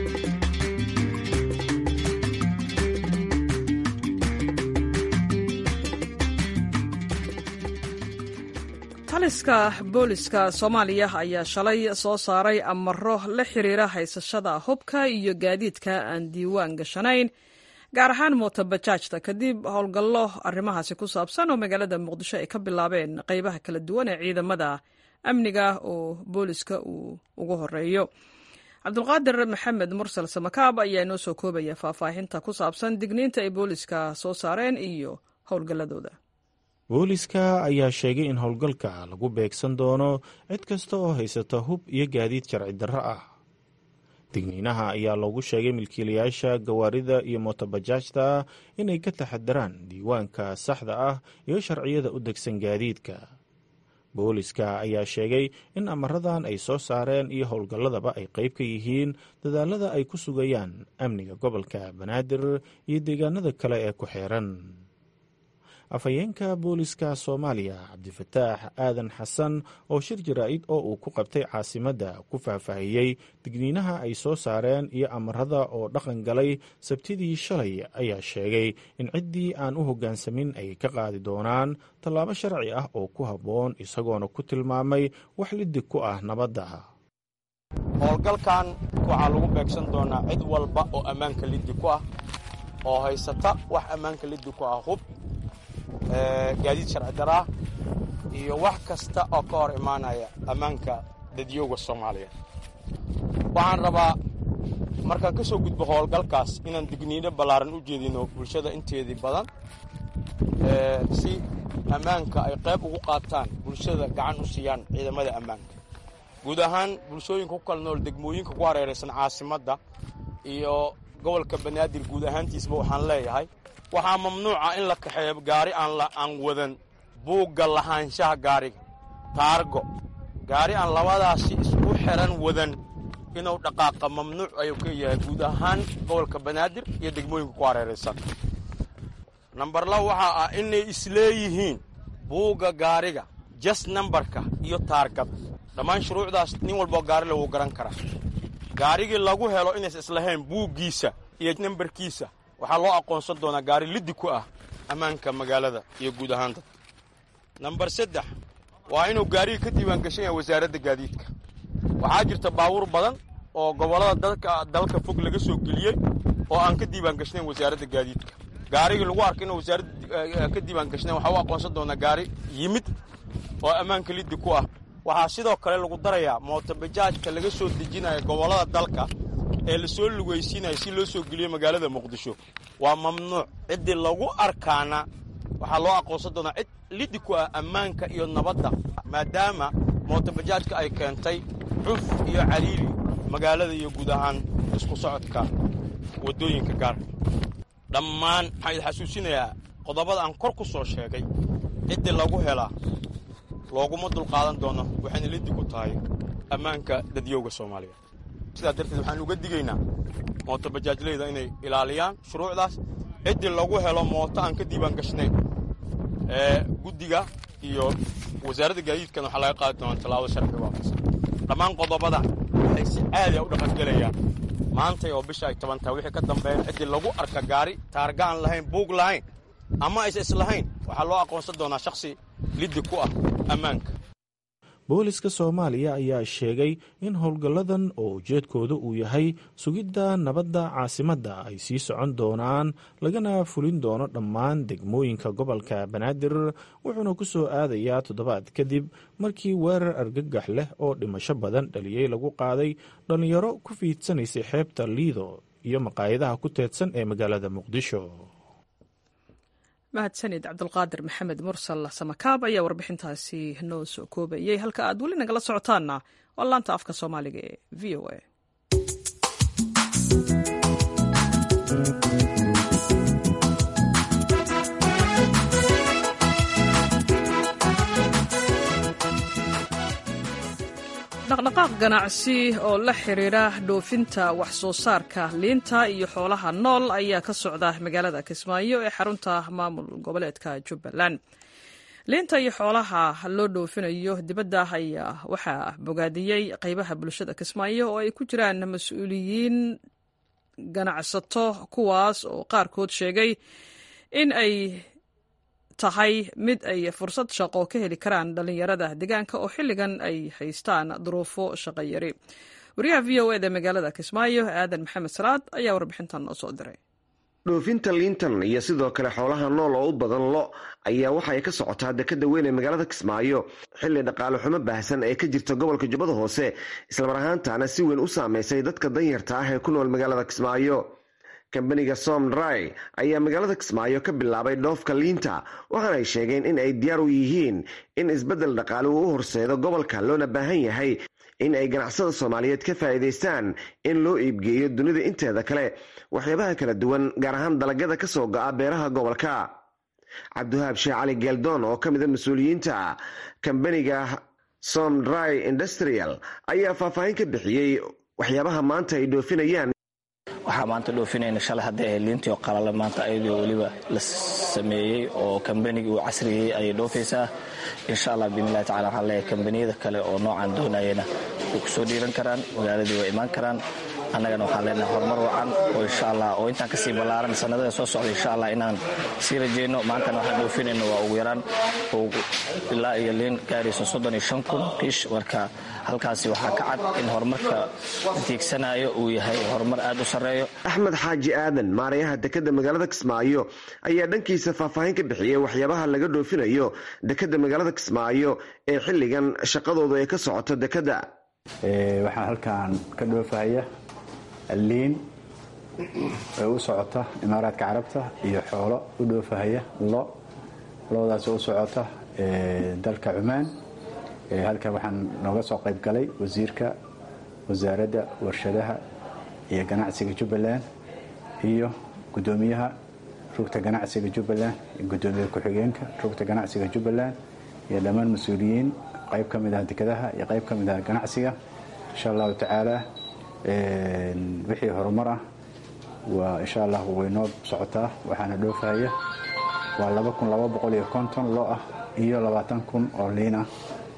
taliska booliska soomaaliya ayaa shalay soo saaray amaro la xiriira haysashada hubka iyo gaadiidka aan diiwaan gashanayn gaar ahaan mootobajaajta kadib howlgallo arrimahaasi ku saabsan oo magaalada muqdisho ay ka bilaabeen qeybaha kala duwan ee ciidamada amniga oo booliska uu ugu horeeyo cabdulqaadir maxamed mursal samakaab ayaa inoo soo koobaya faahfaahinta ku saabsan digniinta ay booliska soo saareen iyo howlgalladooda booliska ayaa sheegay in howlgalka lagu beegsan doono cid kasta oo haysata hub iyo gaadiid sharci darro ah digniinaha ayaa loogu sheegay milkiilayaasha gawaarida iyo mootobajaajta inay ka taxadaraan diiwaanka saxda ah iyo sharciyada u degsan gaadiidka booliska ayaa sheegay in amaradan ay soo saareen iyo howlgalladaba ay qayb ka yihiin dadaalada ay ku sugayaan amniga gobolka banaadir iyo deegaanada kale ee ku xeeran afhayeenka booliska soomaaliya cabdifataax aadan xasan oo shir jaraa'id oo uu ku qabtay caasimadda ku faahfaahiyey digniinaha ay soo saareen iyo amarada oo dhaqan galay sabtidii shalay ayaa sheegay in ciddii aan u hoggaansamin ay ka qaadi doonaan tallaabo sharci ah oo ku habboon isagoona ku tilmaamay wax lidig ku ah nabadda howlgalkan waxaa lagu beegsan doonaa cid walba oo ammaanka liddi ku ah oo haysata wax ammaanka liddi ku ah hub gaadiid sharci daraa iyo wax kasta oo ka hor imaanaya ammaanka dadyooga soomaaliya waxaan rabaa markaan ka soo gudbo howlgalkaas inaan digniino ballaaran u jeedino bulshada inteedii badan si ammaanka ay qayb ugu qaataan bulshada gacan u siiyaan ciidamada ammaanka guud ahaan bulshooyinka ku kala nool degmooyinka ku hareeraysan caasimadda iyo gobolka banaadir guud ahaantiisba waxaan leeyahay waxaa mamnuuca in la kaxeeyo gaari aan wadan buugga lahaanshaha gaariga taargo gaari aan labadaasi isku xiran wadan inuu dhaqaaqa mamnuuc ayuu ka yahay guud ahaan gobolka banaadir iyo degmooyinka ku hareeraysan nambar laba waxaa ah inay isleeyihiin buugga gaariga jas nambarka iyo taargada dhammaan shuruucdaas nin walboo gaari lagu garan karaa gaarigii lagu helo inaysa islahayn buuggiisa iyo nambarkiisa waxaa loo aqoonsan doonaa gaari liddi ku ah ammaanka magaalada iyo guud ahaan dadka nambar saddex waa inuu gaariga ka diiwaan gashan yahay wasaaradda gaadiidka waxaa jirta baabuur badan oo gobollada dadka dalka fog laga soo geliyey oo aan ka diiwaan gashnayn wasaaradda gaadiidka gaarigii lagu arka inuu wasaaradda ka diiwaan gashnayn waxaa u aqoonsan doonaa gaari yimid oo ammaanka liddi ku ah waxaa sidoo kale lagu darayaa mootobajaajka laga soo dejinaya gobollada dalka ee la soo lugaysiinaya si loo soo geliyo magaalada muqdisho waa mamnuuc ciddii lagu arkaana waxaa loo aqoonsan doonaa cid liddi ku ah ammaanka iyo nabadda maadaama mootobajaajka ay keentay cuf iyo caliili magaalada iyo guud ahaan isku socodka waddooyinka gaarka dhammaan waxaan idin xasuusinayaa qodobada aan kor ku soo sheegay ciddii lagu helaa looguma dulqaadan doono waxayna liddi ku tahay ammaanka dadyowga soomaaliya sidaa darteed waxaan uga digaynaa mooto bajaajleyda inay ilaaliyaan shuruucdaas ciddii lagu helo mooto aan ka diiwaan gashnayn ee guddiga iyo wasaaradda gaadiidkan waxaa laga qaadi doonaa tallaabada sharciga waafaqsan dhammaan qodobada waxay si caadi a u dhaqangelayaan maantay oo bisha ay toban tahay wixii ka dambeeya ciddii lagu arka gaari taarga aan lahayn buug lahayn ama aysa islahayn waxaa loo aqoonsan doonaa shakhsi liddi ku ah ammaanka booliska soomaaliya ayaa sheegay in howlgalladan oo ujeedkooda uu yahay sugidda nabadda caasimadda ay sii socon doonaan lagana fulin doono dhammaan degmooyinka gobolka banaadir wuxuuna ku soo aadayaa toddobaad kadib markii weerar argagax leh oo dhimasho badan dhaliyey lagu qaaday dhallinyaro ku fiidsanaysay xeebta liido iyo maqaayadaha ku teedsan ee magaalada muqdisho mahadsanid cabdulqaadir maxamed mursal samakaab ayaa warbixintaasi noo soo koobayey halka aad weli nagala socotaanna waa laanta afka soomaaliga ee v o a dhaqdhaqaaq ganacsi oo la xiriira dhoofinta wax soo saarka liinta iyo xoolaha nool ayaa ka socda magaalada kismaayo ee xarunta maamul goboleedka jubbaland liinta iyo xoolaha loo dhoofinayo dibadda ayaa waxaa bogaadiyey qaybaha bulshada kismaayo oo ay ku jiraan mas-uuliyiin ganacsato kuwaas oo qaarkood sheegay in ay tahay mid ay fursad shaqo ka heli karaan dhallinyarada deegaanka oo xilligan ay haystaan duruufo shaqo yari wariyaha v o eda magaalada kismaayo aadan maxamed salaad ayaa warbixintan noo soo diray dhoofinta liintan iyo sidoo kale xoolaha nool oo u badan lo ayaa waxa ay ka socotaa dekada weyn ee magaalada kismaayo xilli dhaqaale xumo baahsan ee ka jirta gobolka jubbada hoose islamar ahaantaana si weyn u saameysay dadka danyarta ah ee ku nool magaalada kismaayo kambaniga somdry ayaa magaalada kismaayo ka bilaabay dhoofka liinta waxaana ay sheegeen in ay diyaar u yihiin in isbeddel dhaqaale uu u horseedo gobolka loona baahan yahay in ay ganacsada soomaaliyeed ka faa'iidaystaan in loo iibgeeyo dunida inteeda kale waxyaabaha kala duwan gaar ahaan dalagyada ka soo go'a beeraha gobolka cabdiwahaab sheekh cali geeldoon oo ka mida mas-uuliyiinta kambaniga somdry industrial ayaa faahfaahin ka bixiyey waxyaabaha maanta ay dhoofinayaan waxaa maanta dhoofinayna shalay hadday ahayd liintii oo qalala maanta ayadoo weliba la sameeyey oo kambanigii uu casriyey ayay dhoofaysaa insha allah biidnillahi tacala waxaan leeyahay kambaniyada kale oo noocan doonayana way ku soo dhiiran karaan magaaladii way imaan karaan annagana waxaan leenahay horumar wacan oo insha allah oo intaan kasii ballaaran sanadada soo socda insha allah inaan sii rajeyno maantana waxaan dhoofinayno waa ugu yaraan ilaa iyo liin gaarayso soddon iyo shan kun kiish marka halkaasi waxaa ka cad in horumarka tiigsanayo uu yahay horumar aad u sarreeyo axmed xaaji aadan maarayaha dekadda magaalada kismaayo ayaa dhankiisa faahfaahin ka bixiyey waxyaabaha laga dhoofinayo dekadda magaalada kismaayo ee xilligan shaqadoodu ay ka socoto dekadda waxaan halkan ka dhoofahaya liin ee u socota imaaraadka carabta iyo xoolo u dhoofahaya lo loodaas u socota dalka cumaan halkan waxaan nooga soo qayb galay wasiirka wasaaradda warshadaha iyo ganacsiga jubbaland iyo gudoomiyaha rugta ganacsiga jubbaland iyo gudoomiye ku-xigeenka rugta ganacsiga jubbaland iyo dhammaan mas-uuliyiin qayb ka mid ah dekadaha iyo qayb ka mid ah ganacsiga insha allahu tacaala wixii horumar ah waa insha allah waynoo socotaa waxaana dhoofahaya waa laba kun laba boqol iyo konton loo ah iyo labaatan kun oo liin ah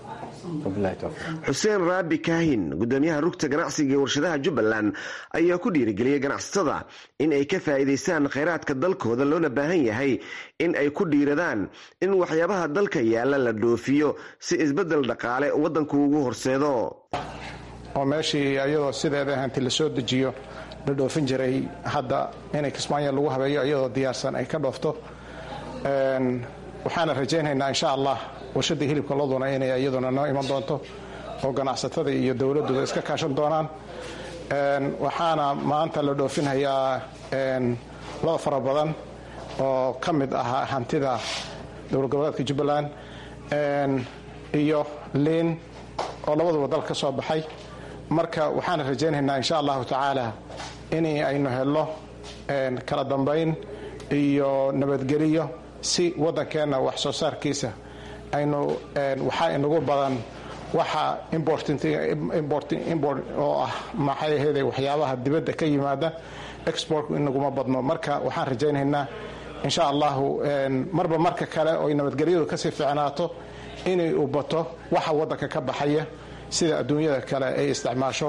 xuseen raabi kaahin gudoomiyaha rugta ganacsiga ee warshadaha jubbaland ayaa ku dhiirigeliyey ganacsatada in ay ka faa'iidaystaan khayraadka dalkooda loona baahan yahay in ay ku dhiiradaan in waxyaabaha dalka yaalla la dhoofiyo si isbeddel dhaqaale waddanku ugu horseedo oo meeshii iyadoo sideeda hanti la soo dejiyo la dhoofin jiray hadda inay kismaayo lagu habeeyo iyadoo diyaarsan ay ka dhoofto waxaana rajaynaynaa insha allah warshadii hilibka loduna inay iyaduna noo iman doonto oo ganacsatada iyo dowladduba iska kaashan doonaan waxaana maanta la dhoofinhayaa lada fara badan oo ka mid ah hantida dowlad goboleedka jubbaland iyo liin oo labaduba dal ka soo baxay marka waxaan rajaynaynaa insha allahu tacaala in aynu helno kala dambayn iyo nabadgeliyo si waddankeenna wax soo saarkiisa aynu waxaa inagu badan waxa import oo ah maxay ahayde waxyaabaha dibadda ka yimaada exportku inaguma badno marka waxaan rajaynaynaa insha allahu marba marka kale oy nabadgelyadu kasii fiicnaato inay u bato waxa waddanka ka baxaya sida adduunyada kale ay isticmaasho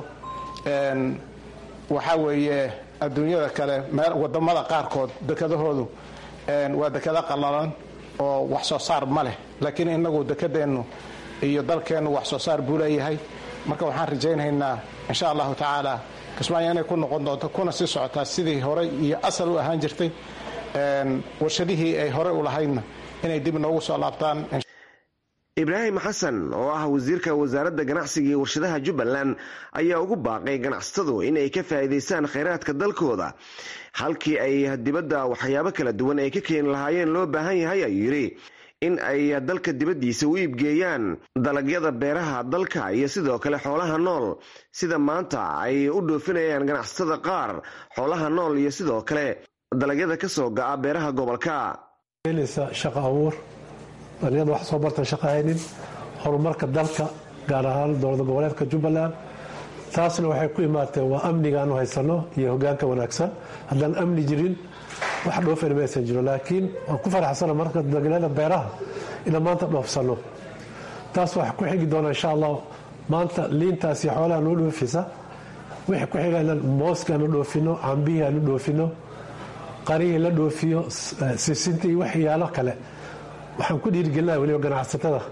waxaa weeye adduunyada kale wadamada qaarkood dekadahoodu waa dekado qallalan oo wax soo saar ma leh laakiin inagu dekadeennu iyo dalkeennu wax soo saar buu leeyahay marka waxaan rajaynaynaa insha allahu tacaala kismaayo inay ku noqon doonto kuna sii socotaa sidii horey iyo asal u ahaan jirtay warshadihii ay horey u lahaydna inay dib noogu soo laabtaan ibraahim xasan oo ah wasiirka wasaaradda ganacsiga iyo warshadaha jubbaland ayaa ugu baaqay ganacsatadu in ay ka faa'iidaystaan khayraadka dalkooda halkii ay dibadda waxyaabo kala duwan ay ka keeni lahaayeen loo baahan yahay ayuu yidhi in ay dalka dibaddiisa u iibgeeyaan dalagyada beeraha dalka iyo sidoo kale xoolaha nool sida maanta ay u dhoofinayaan ganacsatada qaar xoolaha nool iyo sidoo kale dalagyada ka soo ga'a beeraha gobolka shaqa abuur dhalinyada wax soo bartan shaqa haynin horumarka dalka gaar ahaan dowlada goboleedka jubbaland taasna waxay ku imaatee waa amnigaanu haysano iyo hogaanka wanaagsan haddaan amni jirin wax dhoofayna maysan jiro laakiin waan ku faraxsana marka dalagyada beeraha inaan maanta dhoofsano taas waxaa ku xigi doona insha allah maanta liintaas iyo xoolaha noo dhoofisa wixii ku xiga inaan mooska aanu dhoofino cambihii aanu dhoofino qarihii la dhoofiyo sisinta iyo waxyaalo kale waxaan ku dhiirigelinaya weliba ganacsatada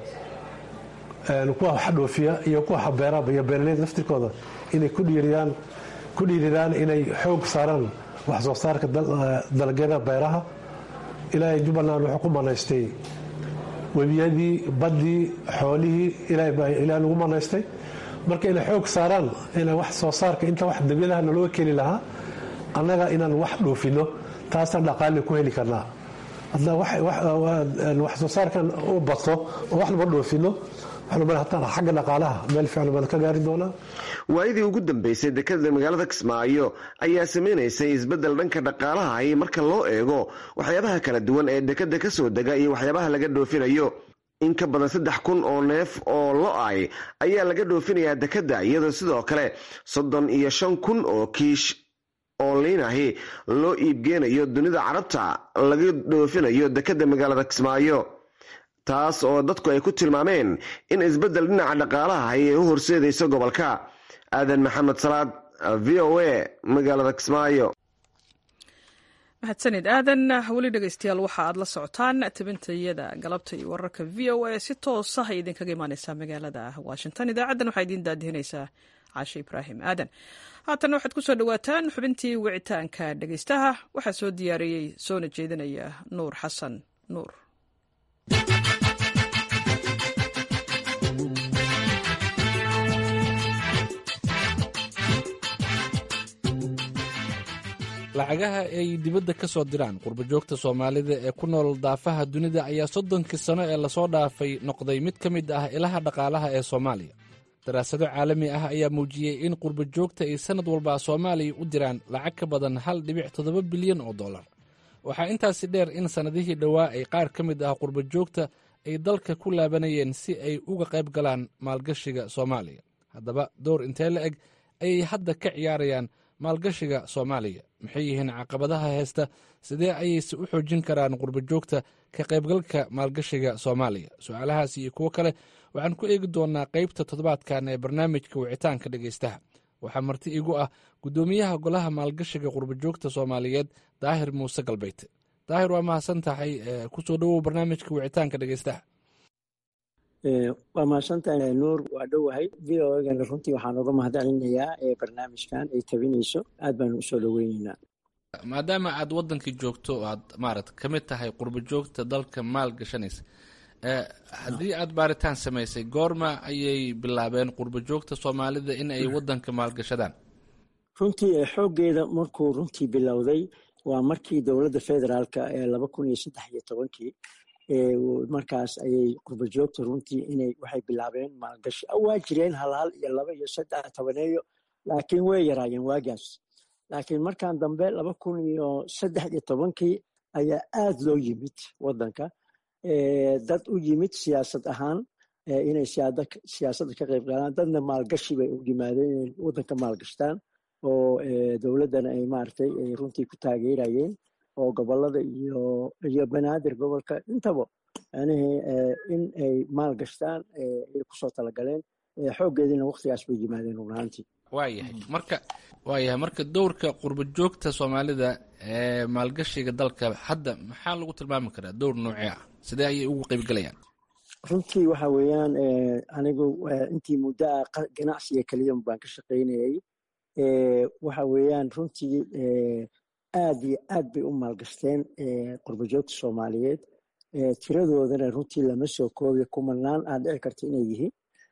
kuwa wax dhoofiya iyo kuwa beeraba iyo beeraleyda laftirkooda inay ku dhiiridaan ku dhiiridaan inay xoog saaraan wax soo saarka dalagyada beeraha ilaahay jubbaland wuxuu ku manaystay webiyadii baddii xoolihii ilaahay nagu manaystay marka inay xoog saaraan ina wax soo saarka inta wax dabyadaha nalooga keeni lahaa annaga inaan wax dhoofino taasaan dhaqaali ku heli karnaa wax soo saarkan u bato oo wax laba dhoofino xagga dhaqaalaha meel fiican baan ka gaari doonaa waayadii ugu dambeysay dekada magaalada kismaayo ayaa samaynaysay isbeddel dhanka dhaqaalaha ay marka loo eego waxyaabaha kala duwan ee dekada ka soo dega iyo waxyaabaha laga dhoofinayo in ka badan saddex kun oo neef oo lo-ay ayaa laga dhoofinayaa dekada iyadoo sidoo kale soddon iyo shan kun oo kiish oo liinahi loo iibgeenayo dunida carabta laga dhoofinayo dekada magaalada kismaayo taas oo dadku ay ku tilmaameen in isbeddel dhinaca dhaqaalaha ay u horseedayso gobolka aadan maxamed salaad v o a magaalada kismaayo mahadsanid aadan weli dhegeystayaal waxa aad la socotaan tabintayada galabta iyo wararka v o a si toosa ay idinkaga imaaneysaa magaalada washington idaacaddan waxaa idiin daadihinaysaa caashe ibraahim aadan haatan waxaad ku soo dhowaataan xubintii wicitaanka dhegeystaha waxaa soo diyaariyey soona jeedinaya nuur xasan nuur lacagaha ay dibadda ka soo diraan qurbajoogta soomaalida ee ku nool daafaha dunida ayaa soddonkii sano ee lasoo dhaafay noqday mid ka mid ah ilaha dhaqaalaha ee soomaaliya daraasado caalami ah ayaa muujiyey in qurbajoogta ay sannad walba soomaaliya u diraan lacag ka badan hal dhibic toddoba bilyan oo dollar waxaa intaasi dheer in sannadihii dhowaa ay qaar ka mid ah qurbajoogta ay dalka ku laabanayeen si ay uga qayb galaan maalgashiga soomaaliya haddaba door intee la eg ayay hadda ka ciyaarayaan maalgashiga soomaaliya maxay yihiin caqabadaha heesta sidee ayayse u xoojin karaan qurbajoogta ka qaybgalka maalgashiga soomaaliya su-aalahaas iyo kuwo kale waxaan ku eegi doonaa qaybta toddobaadkan ee barnaamijka wicitaanka dhegeystaha waxaa marti igu ah guddoomiyaha golaha maalgashiga qurbajoogta soomaaliyeed daahir muuse galbeyte daahir waa mahadsan tahay kusoo dhowow barnaamijka wicitaanka dhegeystaha waa mahadsantahay nuur waa dhowahay v o egana runtii waxaan uga mahadcelinayaa barnaamijkan ay tabinayso aad baanu usoo dhoweyneynaa maadaama aad wadankii joogto o aad maarata ka mid tahay qurbajoogta dalka maal gashanaysa haddii aad baaritaan samaysay goorma ayay bilaabeen qurbajoogta soomaalida in ay wadanka maalgashadaan runtii xooggeeda markuu runtii bilowday waa markii dowladda federaalka ee laba kun iyo saddex iyo tobankii markaas ayay qurba joogta runtii inay waxay bilaabeen maalgashi waa jireen hal hal iyo laba iyo saddex tobaneeyo laakiin way yaraayeen waagaas laakiin markan dambe laba kun iyo saddex iyo tobankii ayaa aad loo yimid wadanka dad u yimid siyaasad ahaan inay siyaasadda ka qayb qaadaan dadna maalgashi bay u yimaadeen inay wadanka maalgashtaan oo dowladdana ay maaragtay ay runtii ku taageerayeen oo gobolada iyo iyo banaadir gobolka intaba yani in ay maalgashtaan ay kusoo talagaleen xooggeediina waktigaas bay yimaadeen run ahaantii waayahay marka waayahay marka dowrka qurba joogta soomaalida ee maalgashiga dalka hadda maxaa lagu tilmaami karaa dowr noocee ah sidee ayay ugu qaybgalayaan runtii waxa weeyaan anigu intii muddo ah ganacsiga keliya baan ka shaqaynayay waxa weeyaan runtii aad iyo aad bay u maalgashteen qurba joogta soomaaliyeed tiradoodana runtii lama soo koobiyo kumanaan aad dhici karta inay yihiin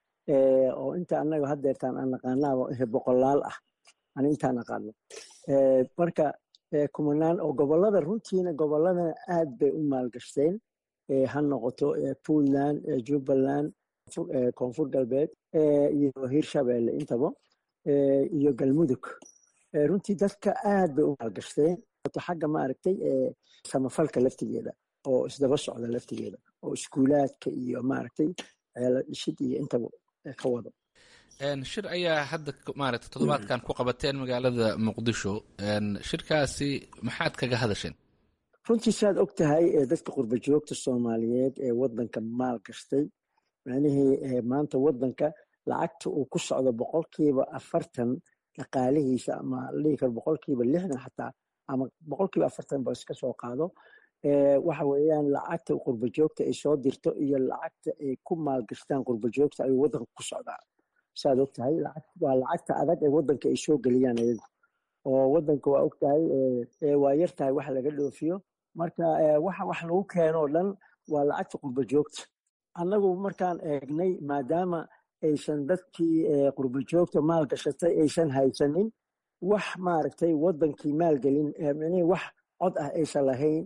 oo inta anaga haddeertaan aan naqaanaaba boqolaal ah ani intaan naqaano marka kumanaan oo gobolada runtiina goboladana aad bay u maalgashteen ha noqoto puntland jubbaland koonfur galbeed iyo hirshabelle intaba iyo galmudug runtii dadka aad bay u maalgashteen xagga maaragtay samafalka laftigeeda oo isdaba socda laftigeeda oo iskuulaadka iyo maaragtay dhishid iyo intaba ka wado shir ayaa hadda maaragtay toddobaadkan ku qabateen magaalada muqdisho shirkaasi maxaad kaga hadasheen runtii saad og tahay dadka qurba joogta soomaaliyeed ee wadanka maal gashtay macnihii maanta wadanka lacagta uu ku socdo boqolkiiba afartan dhaqaalihiisa ama dhihi karo boqolkiiba lixdan xataa ama boqolkiiba afartan ba iska soo qaado waxa weeyaan lacagta qurba joogta ay soo dirto iyo lacagta ay ku maalgashtaan qurba joogta ayuu wadanka ku socdaa saad og tahay waa lacagta adag ee wadanka ay soo geliyaan ayagu oo wadanka waa og tahay waa yar tahay wax laga dhoofiyo marka waxa wax lagu keeno o dhan waa lacagta qurba joogta annagu markaan eegnay maadaama aysan dadkii qurba joogta maalgashatay aysan haysanin wax maaragtay wadankii maalgelin micnihii wax cod ah aysan lahayn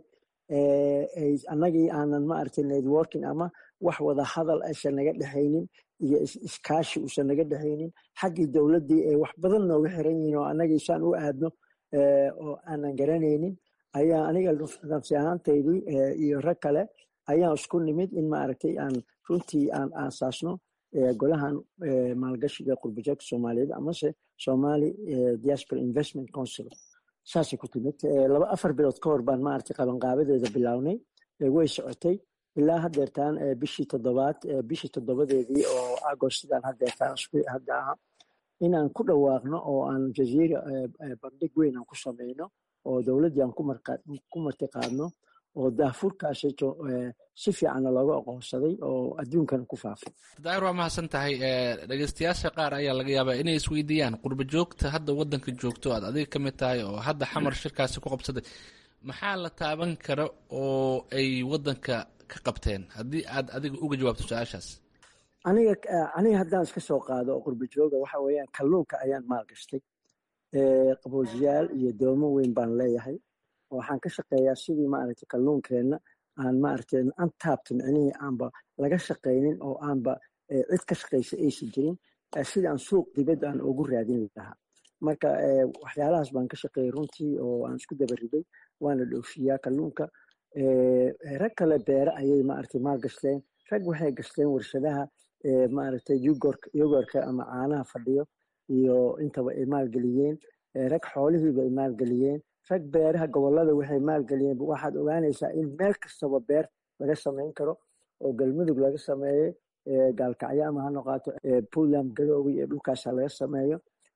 annagii aanan maaragtay networking ama wax wada hadal aysan naga dhexaynin iyo iskaashi uusan naga dhexaynin xaggii dowladdii ay wax badan nooga xiran yihiin oo annagii saan u aadno oo aanan garanaynin ayaa aniga nafsi ahaantaydii iyo rag kale ayaan isku nimid in maaragtay aan runtii aan aasaasno golahan maalgashiga qurbajoogta soomaaliyeed amase somali diaspora investment council saasay ku timid laba afar bilood ka hor baan maaragtay qabanqaabadeeda bilownay way socotay ilaa haddeertaan bishii toddobaad bishii toddobadeedii oo agost sidaan haddeertaan hadda aha inaan ku dhawaaqno oo aan jaziira bandhig weyn aan ku samayno oo dowladdii aan ku martiqaadno oo daafurkaasito si fiicanna looga aqoonsaday oo adduunkana ku faafay daahir waa mahadsan tahay dhegeystayaasha qaar ayaa laga yaabaa inay isweydiiyaan qurba joogta hadda wadanka joogto aad adiga ka mid tahay oo hadda xamar shirkaasi ku qabsaday maxaa la taaban kara oo ay wadanka ka qabteen haddii aad adiga uga jawaabto su-aashaas aniga aniga haddaan iska soo qaado oo qurba jooga waxa weeyaan kalluunka ayaan maalgashtay qaboojiyaal iyo doomo weyn baan leeyahay waxaan ka shaqeeyaa sidii maaragtay kalluunkeenna aan maaragtay antaabta micnihii aanba laga shaqaynin oo aanba cid ka shaqaysa aysan jirin sidii aan suuq dibadda aan ugu raadin lahaa marka waxyaalahaas baan ka shaqeeyay runtii oo aan isku dabariday waana dhoofiyaa kalluunka rag kale beere ayay maaragtay maal gashteen rag waxay gashteen warshadaha maaragtay yogorka ama caanaha fadhiyo iyo intaba ay maalgeliyeen rag xoolihiiba ay maalgeliyeen rag beeraha gobolada waxay maalgeliyeen waxaad ogaanaysaa in meel kastaba beer laga samayn karo oo galmudug laga sameeyey gaalkacyo ama ha noqaato puntland garoowi iyo dhulkaasa laga sameeyo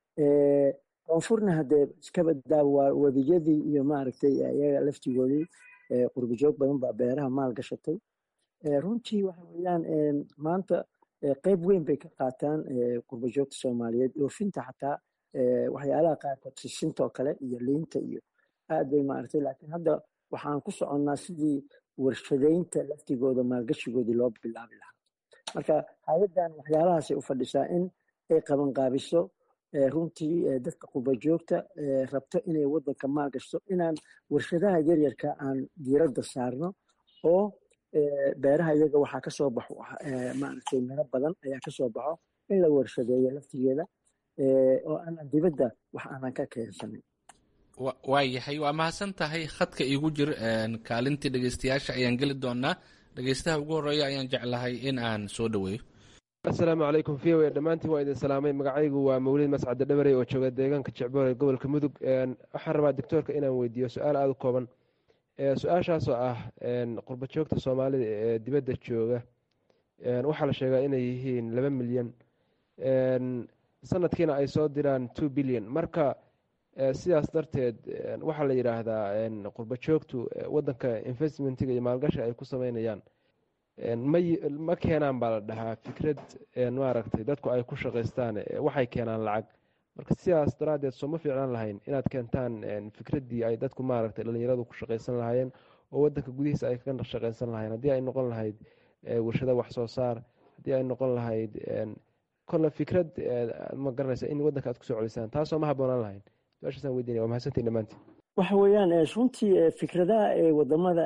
koonfurna haddee iskabadaa waa wadiyadii iyo maaragtay iyaga laftigoodii qurbajoog badan baa beeraha maal gashatay runtii waxa weeyaan maanta qeyb weyn bay ka qaataan qurbajoogta soomaaliyeed dhoofinta xataa waxyaalaha qaarkood sisintoo kale iyo liinta iyo aad bay maaragtay laakiin hadda waxaan ku soconnaa sidii warshadaynta laftigooda maalgashigoodii loo bilaabi lahaa marka hay-addan waxyaalahaasay u fadhisaa in ay qabanqaabiso runtii dadka qurbajoogta rabto inay wadanka maalgashto inaan warshadaha yaryarka aan diiradda saarno oo beeraha iyaga waxaa kasoo baxo maaragtay miro badan ayaa kasoo baxo in la warshadeeyo laftigeeda oo aanan dibadda wax aanan ka keensanin waayahay waa mahadsan tahay khadka iigu jir kaalintii dhegeystayaasha ayaan geli doonaa dhegeystaha ugu horeeya ayaan jeclahay in aan soo dhaweeyo asalaamu calaykum v o dhammaantiin waa idin salaamay magacaygu waa mawlid mascade dhabarey oo jooga deegaanka jecboor ee gobolka mudug waxaan rabaa doctoorka inaan weydiiyo su-aal aada u kooban su-aashaasoo ah qurba joogta soomaalida ee dibadda jooga waxaa la sheegaa inay yihiin laba milyan sanadkiina ay soo diraan two billion marka sidaas darteed waxaa la yidhaahdaa qurba joogtu wadanka investmentiga iyo maalgasha ay ku sameynayaan ma keenaan baa la dhahaa fikrad maaragtay dadku ay ku shaqaystaan waxay keenaan lacag marka sidaas daraaddeed sooma fiicnaan lahayn inaad keentaan fikraddii ay dadku maaragtay dhalinyaradu ku shaqaysan lahaayeen oo wadanka gudihiisa ay kaga shaqaysan lahayen haddii ay noqon lahayd warshada wax soo saar haddii ay noqon lahayd kolle fikrad ma garanaysa in wadanka aad kusoo celisaan taasoo ma haboonaan lahayn su-aashaasaan weydiinaya waa mahadsantiin dhammaantiin waxa weeyaan runtii fikradaha ee wadamada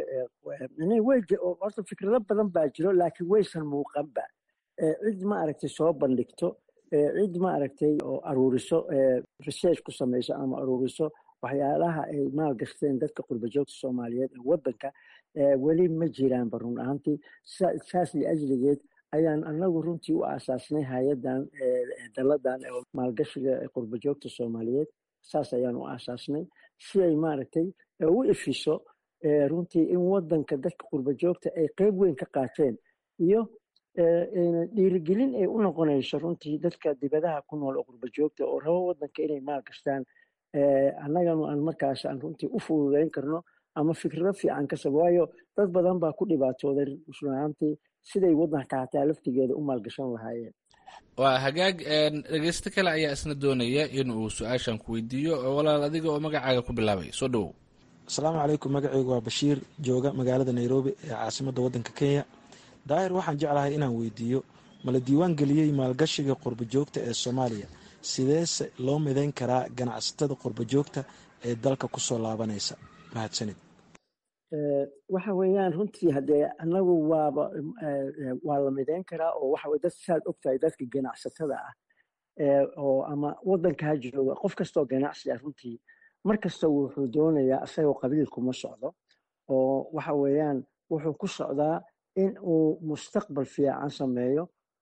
horta fikrado badan baa jiro laakiin waysan muuqanba cid ma aragtay soo bandhigto cid ma aragtay oo aruuriso research ku samayso ama aruuriso waxyaalaha ay maalgashteen dadka qurbajoogta soomaaliyeed ee wadanka weli ma jiraanba run ahaantii saas liajligeed ayaan anagu runtii u aasaasnay hay-adan daladan maalgashiga qurbajoogta soomaaliyeed saas ayaan u aasaasnay si ay maaragtay u ifiso runtii in wadanka dadka qurbajoogta ay qeyb weyn ka qaateen iyo dhiirigelin ay u noqonayso runtii dadka dibadaha ku nool oo qurbajoogta oo rabo wadanka inay maal gastaan annaganu aan markaas aan runtii u fududeyn karno ama fikrado fiican ka sabo waayo dad badan baa ku dhibaatooday runaantii siday wadanka hataa laftigeeda u maalgashan lahaayeen waa hagaag dhegeysto kale ayaa isna doonaya in uu su-aashan ku weydiiyo walaal adiga oo magacaaga ku bilaabay soo dhowow asalaamu calaykum magacaygu waa bashiir jooga magaalada nairobi ee caasimadda waddanka kenya daahir waxaan jeclahay inaan weydiiyo mala diiwaan geliyey maalgashiga qurbajoogta ee soomaaliya sideese loo midayn karaa ganacsatada qurbajoogta ee dalka kusoo laabanaysa mahadsanid waxa weeyaan runtii haddee anagu waaba waa la midayn karaa oo waxa dad saad ogtahay dadka ganacsatada ah oo ama wadanka ha jooga qof kastoo ganacsi ah runtii mar kasta wuxuu doonayaa isagoo qabiilkuma socdo oo waxa weeyaan wuxuu ku socdaa in uu mustaqbal fiican sameeyo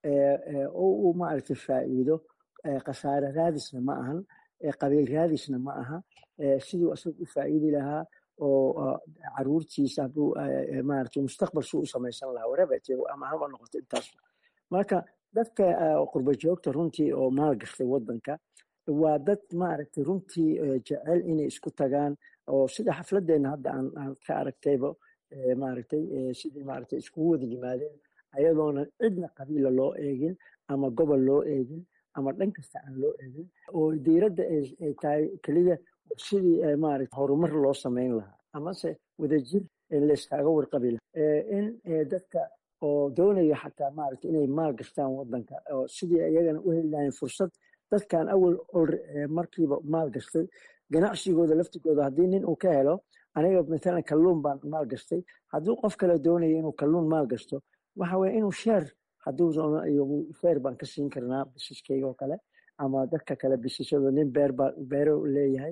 oo uu maaragtay faa'iido khasaare raadisna ma ahan qabiil raadisna ma aha siduu isaga u faa'iidi lahaa oo caruurtiisa hadduu maaragtay mustaqbal suu u samaysan lahaa wareebet ama haba noqoto intaas marka dadka qurba joogta runtii oo maal gashtay wadanka waa dad maaragtay runtii jecel inay isku tagaan oo sida xafladeenna hadda aan ka aragtayba maaragtay sidii maaragtay iskugu wada yimaadeen ayadoona cidna qabiila loo eegin ama gobol loo eegin ama dhan kasta aan loo eegin oo diiradda ay tahay keliya sidii maaragtay horumar loo samayn lahaa amase wadajir layskaaga warqabi lahaa in dadka oo doonaya xataa maaragtay inay maal gastaan wadanka oo sidii iyagana u heli lahayn fursad dadkan awal markiiba maal gastay ganacsigooda laftigooda haddii nin uu ka helo aniga matalan kalluun baan maal gastay hadduu qof kale doonaya inuu kalluun maal gasto waxa weye inuu sheer hadduu sheer baan ka siin karnaa bisiskeyga oo kale ama dadka kale bisishada nin beer baa beero leeyahay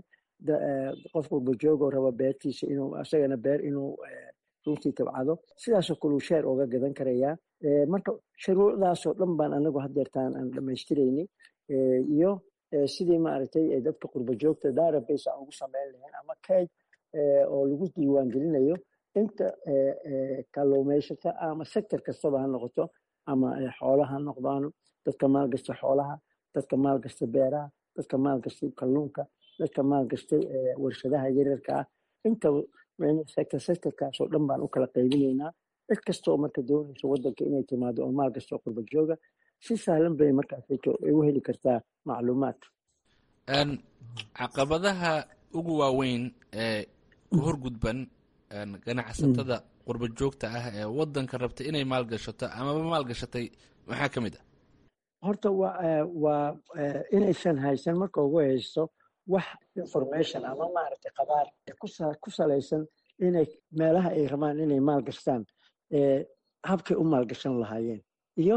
qof walbajoogoo raba beertiisa inuu isagana beer inuu runtii tabcado sidaasoo kale uu sheer oga gadan karayaa marka shuruucdaasoo dhan baan anagu hadeertaan aan dhamaystiraynay iyo sidii maaragtay dadka qurba joogta database aan ugu sameyn lahayn ama kayd oo lagu diiwaan gelinayo inta kalluumaysata ama sector kastaba ha noqoto ama xoolaha ha noqdaan dadka maalgasta xoolaha dadka maalgasta beeraha dadka maalgastay kalluunka dadka maalgastay warshadaha yaryarka ah inta sector sectorkaasoo dhan baan u kala qaybinaynaa cid kastoo marka doonaysa wadanka inay timaado oo maalgasta qurba jooga si sahlan bay markaas u heli kartaa macluumaad caqabadaha ugu waaweyn ee ku horgudban ganacsatada qurba joogta ah ee wadanka rabta inay maalgashato amaba maalgashatay maxaa ka mid ah horta waa inaysan haysan marka ugu haysto wax information ama maaragtay qabaar ku salaysan inay meelaha ay rabaan inay maal gastaan habkay u maalgashan lahaayeen iyo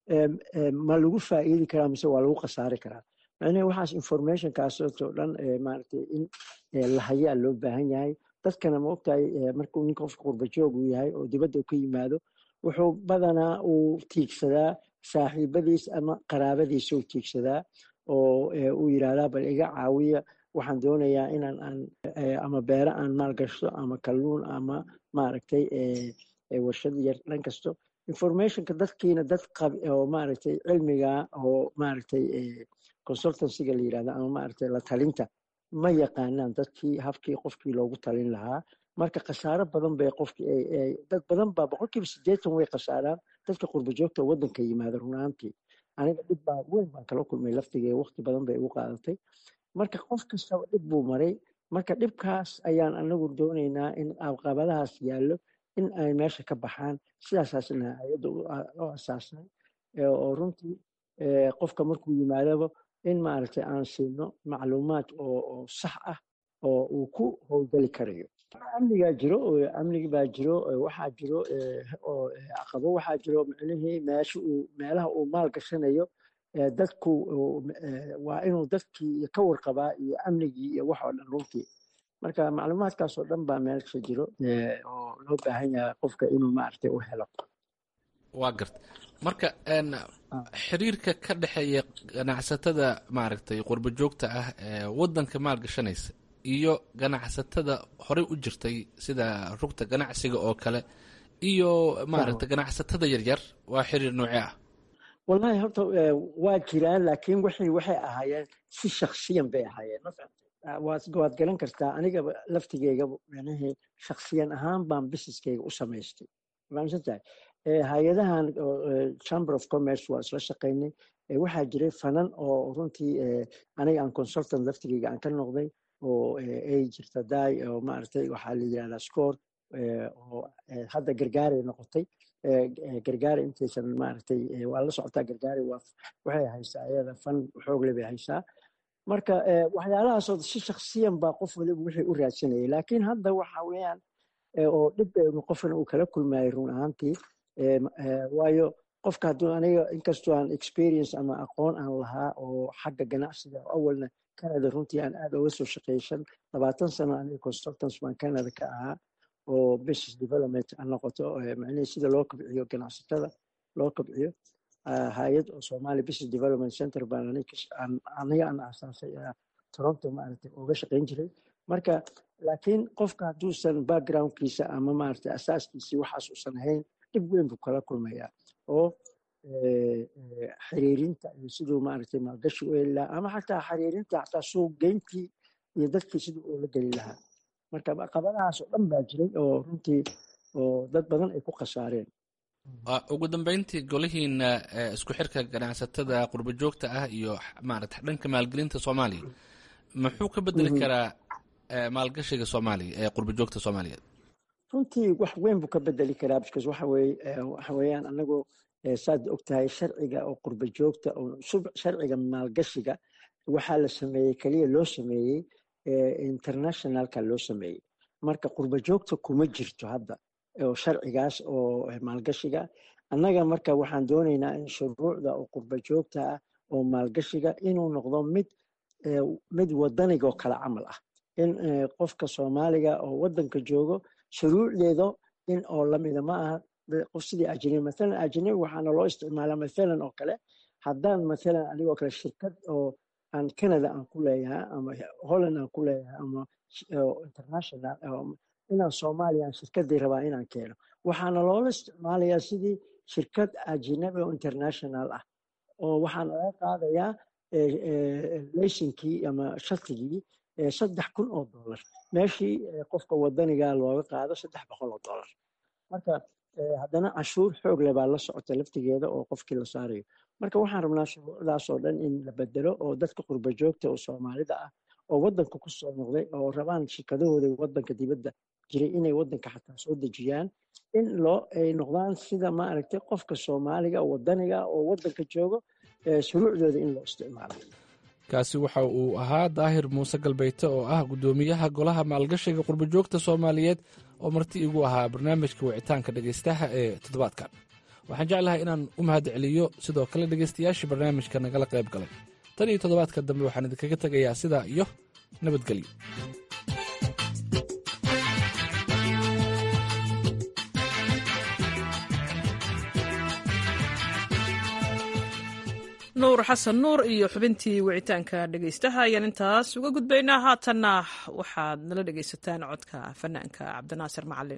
ma lagu faa'iidi karaa mise waa lagu khasaari karaa macnaha waxaas informationkaasoo dhan maaragtay in la hayaa loo baahan yahay dadkana ma ogtahay markuu ninka qofka qurbajoog uu yahay oo dibadda ka yimaado wuxuu badanaa uu tiigsadaa saaxiibadiis ama qaraabadiisa uu tiigsadaa oo uu yidhaahdaa bal iga caawiya waxaan doonayaa inaan aan ama beero aan maalgashto ama kalluun ama maaragtay warshad yar dhan kasto informationka dadkiina dad qab oo maaragtay cilmiga oo maaragtay consultancyga la yidhahda ama maaragtay la talinta ma yaqaanaan dadkii habkii qofkii loogu talin lahaa marka khasaaro badan bay qofkii dad badan baa boqolkiiba siddeetan way khasaaraan dadka qurbajoogta waddanka yimaada runaantii aniga dhib baa weyn baan kala kulmay laftigee waqti badan bay igu qaadatay marka qof kastaba dhib buu maray marka dhibkaas ayaan anagu doonaynaa in caqabadahaas yaallo in ay meesha ka baxaan sidaasaasna hay-adda u asaasnay oo runtii qofka markuu yimaadaba in maaragtay aan siino macluumaad oo sax ah oo uu ku howlgeli karayo amnigaa jiro amnigi baa jiro waxaa jiro oo caqabo waxaa jiro micnihii meesha uu meelaha uu maal gashanayo dadku waa inuu dadkii ka warqabaa iyo amnigii iyo wax oo dhan runtii marka macluumaadkaas oo dhan baa meelsha jiro oo loo baahan yahay qofka inuu maaragtay u helo waa garta marka xiriirka ka dhexeeya ganacsatada maaragtay qurbo joogta ah ee waddanka maalgashanaysa iyo ganacsatada horey u jirtay sida rugta ganacsiga oo kale iyo maaragtay ganacsatada yaryar waa xiriir noocee ah wallahi horta waa jiraan laakiin waxay waxay ahaayeen si shaksiyan bay ahaayeen ma fahamtay waad garan kartaa aniga laftigeyga micnihii shaksiyan ahaan baan businesskeyga u samaystay fahamsantahay hay-adahan chamber of commerce waa isla shaqaynay waxaa jiray fanan oo runtii aniga aan consultant laftigeyga aan ka noqday oo ay jirta daay oo maaragtay waxaa la yidhahdaa score oo hadda gargaaray noqotay gargaara intaysan maaragtay waa la socotaa gargaari waa waxay haysaa iyada fan xoogle bay haysaa marka waxyaalahaasoo si shaksiyan baa qof waliba wixii u raadsanayay laakiin hadda waxa weeyaan oo dhib qofna uu kala kulmayay run ahaantii waayo qofka hadduu aniga inkastoo aan experience ama aqoon aan lahaa oo xagga ganacsiga awalna canada runtii aan aad uga soo shaqeyshan labaatan sano aniga consultants baan canada ka ahaa oo business development ha noqoto macnihii sida loo kobciyo ganacsatada loo kobciyo hay-ad oo somali business development center baan aniga aan aasaasay toronto maaragtay uga shaqayn jiray marka laakiin qofka hadduusan backgroundkiisa ama maaragtay asaaskiisii waxaas uusan ahayn dhib weyn buu kala kulmayaa oo xiriirinta iyo siduu maaragtay maalgashi u heli lahaa ama xataa xiriirinta xataa suuq geyntii iyo dadkii siduu ula geli lahaa marka caqabadahaas oo dhan baa jiray oo runtii oo dad badan ay ku khasaareen ugu dambeyntii golihiina isku xirka ganacsatada qurbo joogta ah iyo maarata dhanka maalgelinta soomaaliya muxuu ka bedeli karaa maalgashiga soomaaliya ee qurbo joogta soomaaliyeed runtii wax weyn buu ka bedeli karaa because waxa weye waxa weeyaan anagu saad ogtahay sharciga oo qurbo joogta oo sharciga maalgashiga waxaa la sameeyey keliya loo sameeyey internationalka loo sameeyey marka qurbo joogta kuma jirto hadda oo sharcigaas oo maalgashiga annaga marka waxaan doonaynaa in shuruucda oo qurbo joogta ah oo maalgashiga inuu noqdo mid mid wadanigo kale camal ah in qofka soomaaliga oo wadanka joogo shuruucdeedo in oo lamida ma aha qof sidii ajnabi mathalan ajnabi waxaana loo isticmaalaa mathalan oo kale haddaan mathalan anigoo kale shirkad oo aan canada aan ku leeyahay ama holland aan ku leeyahay ama international inaan soomaaliya aan shirkadii rabaa inaan keeno waxaana loola isticmaalayaa sidii shirkad ajnabi oo international ah oo waxaan laga qaadayaa leysinkii ama shatigii saddex kun oo dollar meeshii qofka wadaniga looga qaado saddex boqol oo dollar marka haddana cashuur xoog leh baa la socota laftigeeda oo qofkii la saarayo marka waxaan rabnaa shuruucdaas oo dhan in la bedelo oo dadka qurbo joogta oo soomaalida ah oo wadanka ku soo noqday oo rabaan shirkadahooda wadanka dibadda jiray inay wadanka xataa soo dejiyaan in loo ay noqdaan sida maaragtay qofka soomaaliga wadaniga oo wadanka joogo shuruucdooda in loo isticmaalo kaasi waxa uu ahaa daahir muuse galbeyte oo ah guddoomiyaha golaha maalgashiga qurbojoogta soomaaliyeed oo marti igu ahaa barnaamijka wicitaanka dhegaystaha ee toddobaadkan waxaan jeclahay inaan u mahad celiyo sidoo kale dhegaystayaashii barnaamijka nagala qayb galay tan iyo toddobaadka dambe waxaan idinkaga tegayaa sidaa iyo nabadgelyo nuur xasan nuur iyo xubintii wicitaanka dhegaystaha ayaan intaas uga gudbaynaa haatanna waxaad nala dhegaysataan codka fanaanka cabdinaasir macalin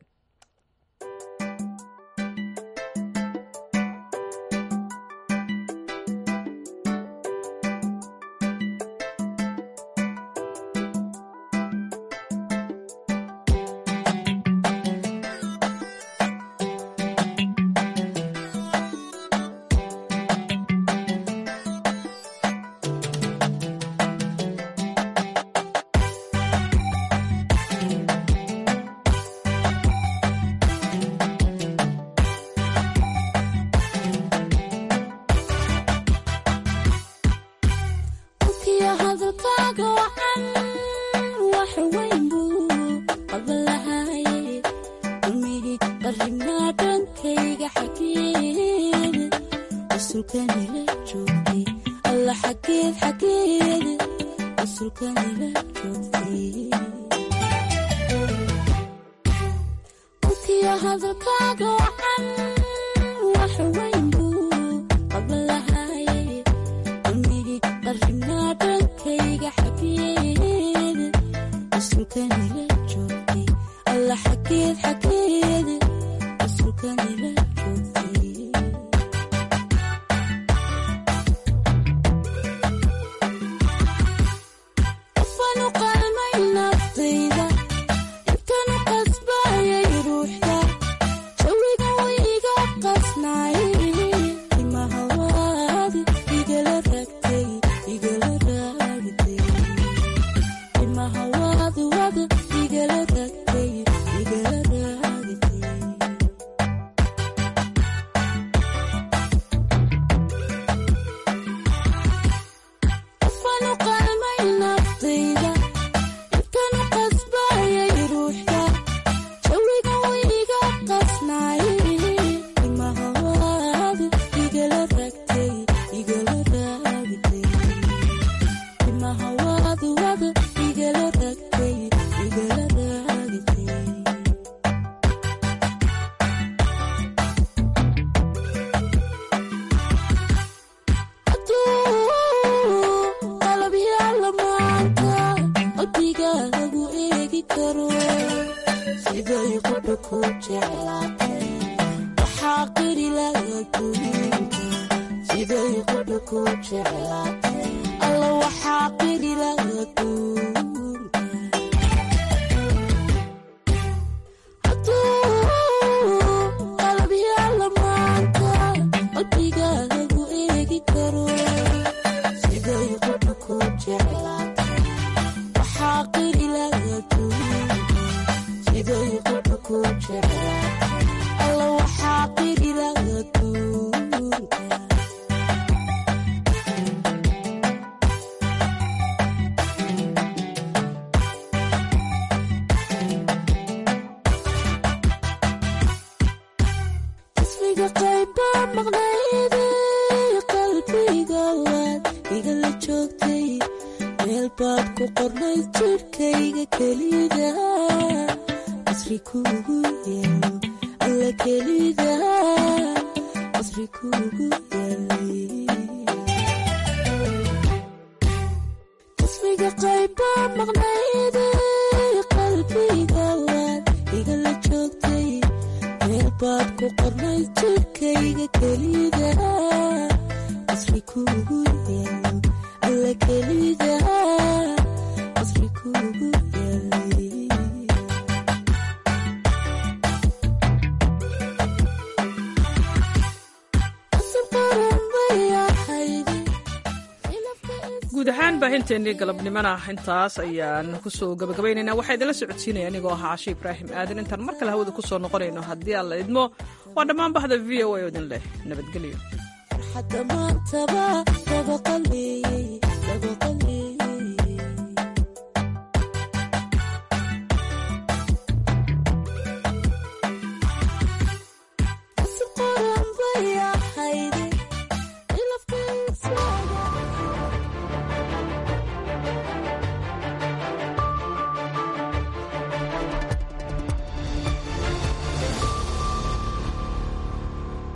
guud ahaan baahinteennii galabnimona intaas ayaan kusoo gabagabaynaynaa waxaa idinla socodsiinaya anigoo ahaa cashe ibraahim aadan intaan mar kale hawada kusoo noqonayno haddii aan la idmo waa dhammaan bahda v o a oo idin leh nabadgelyo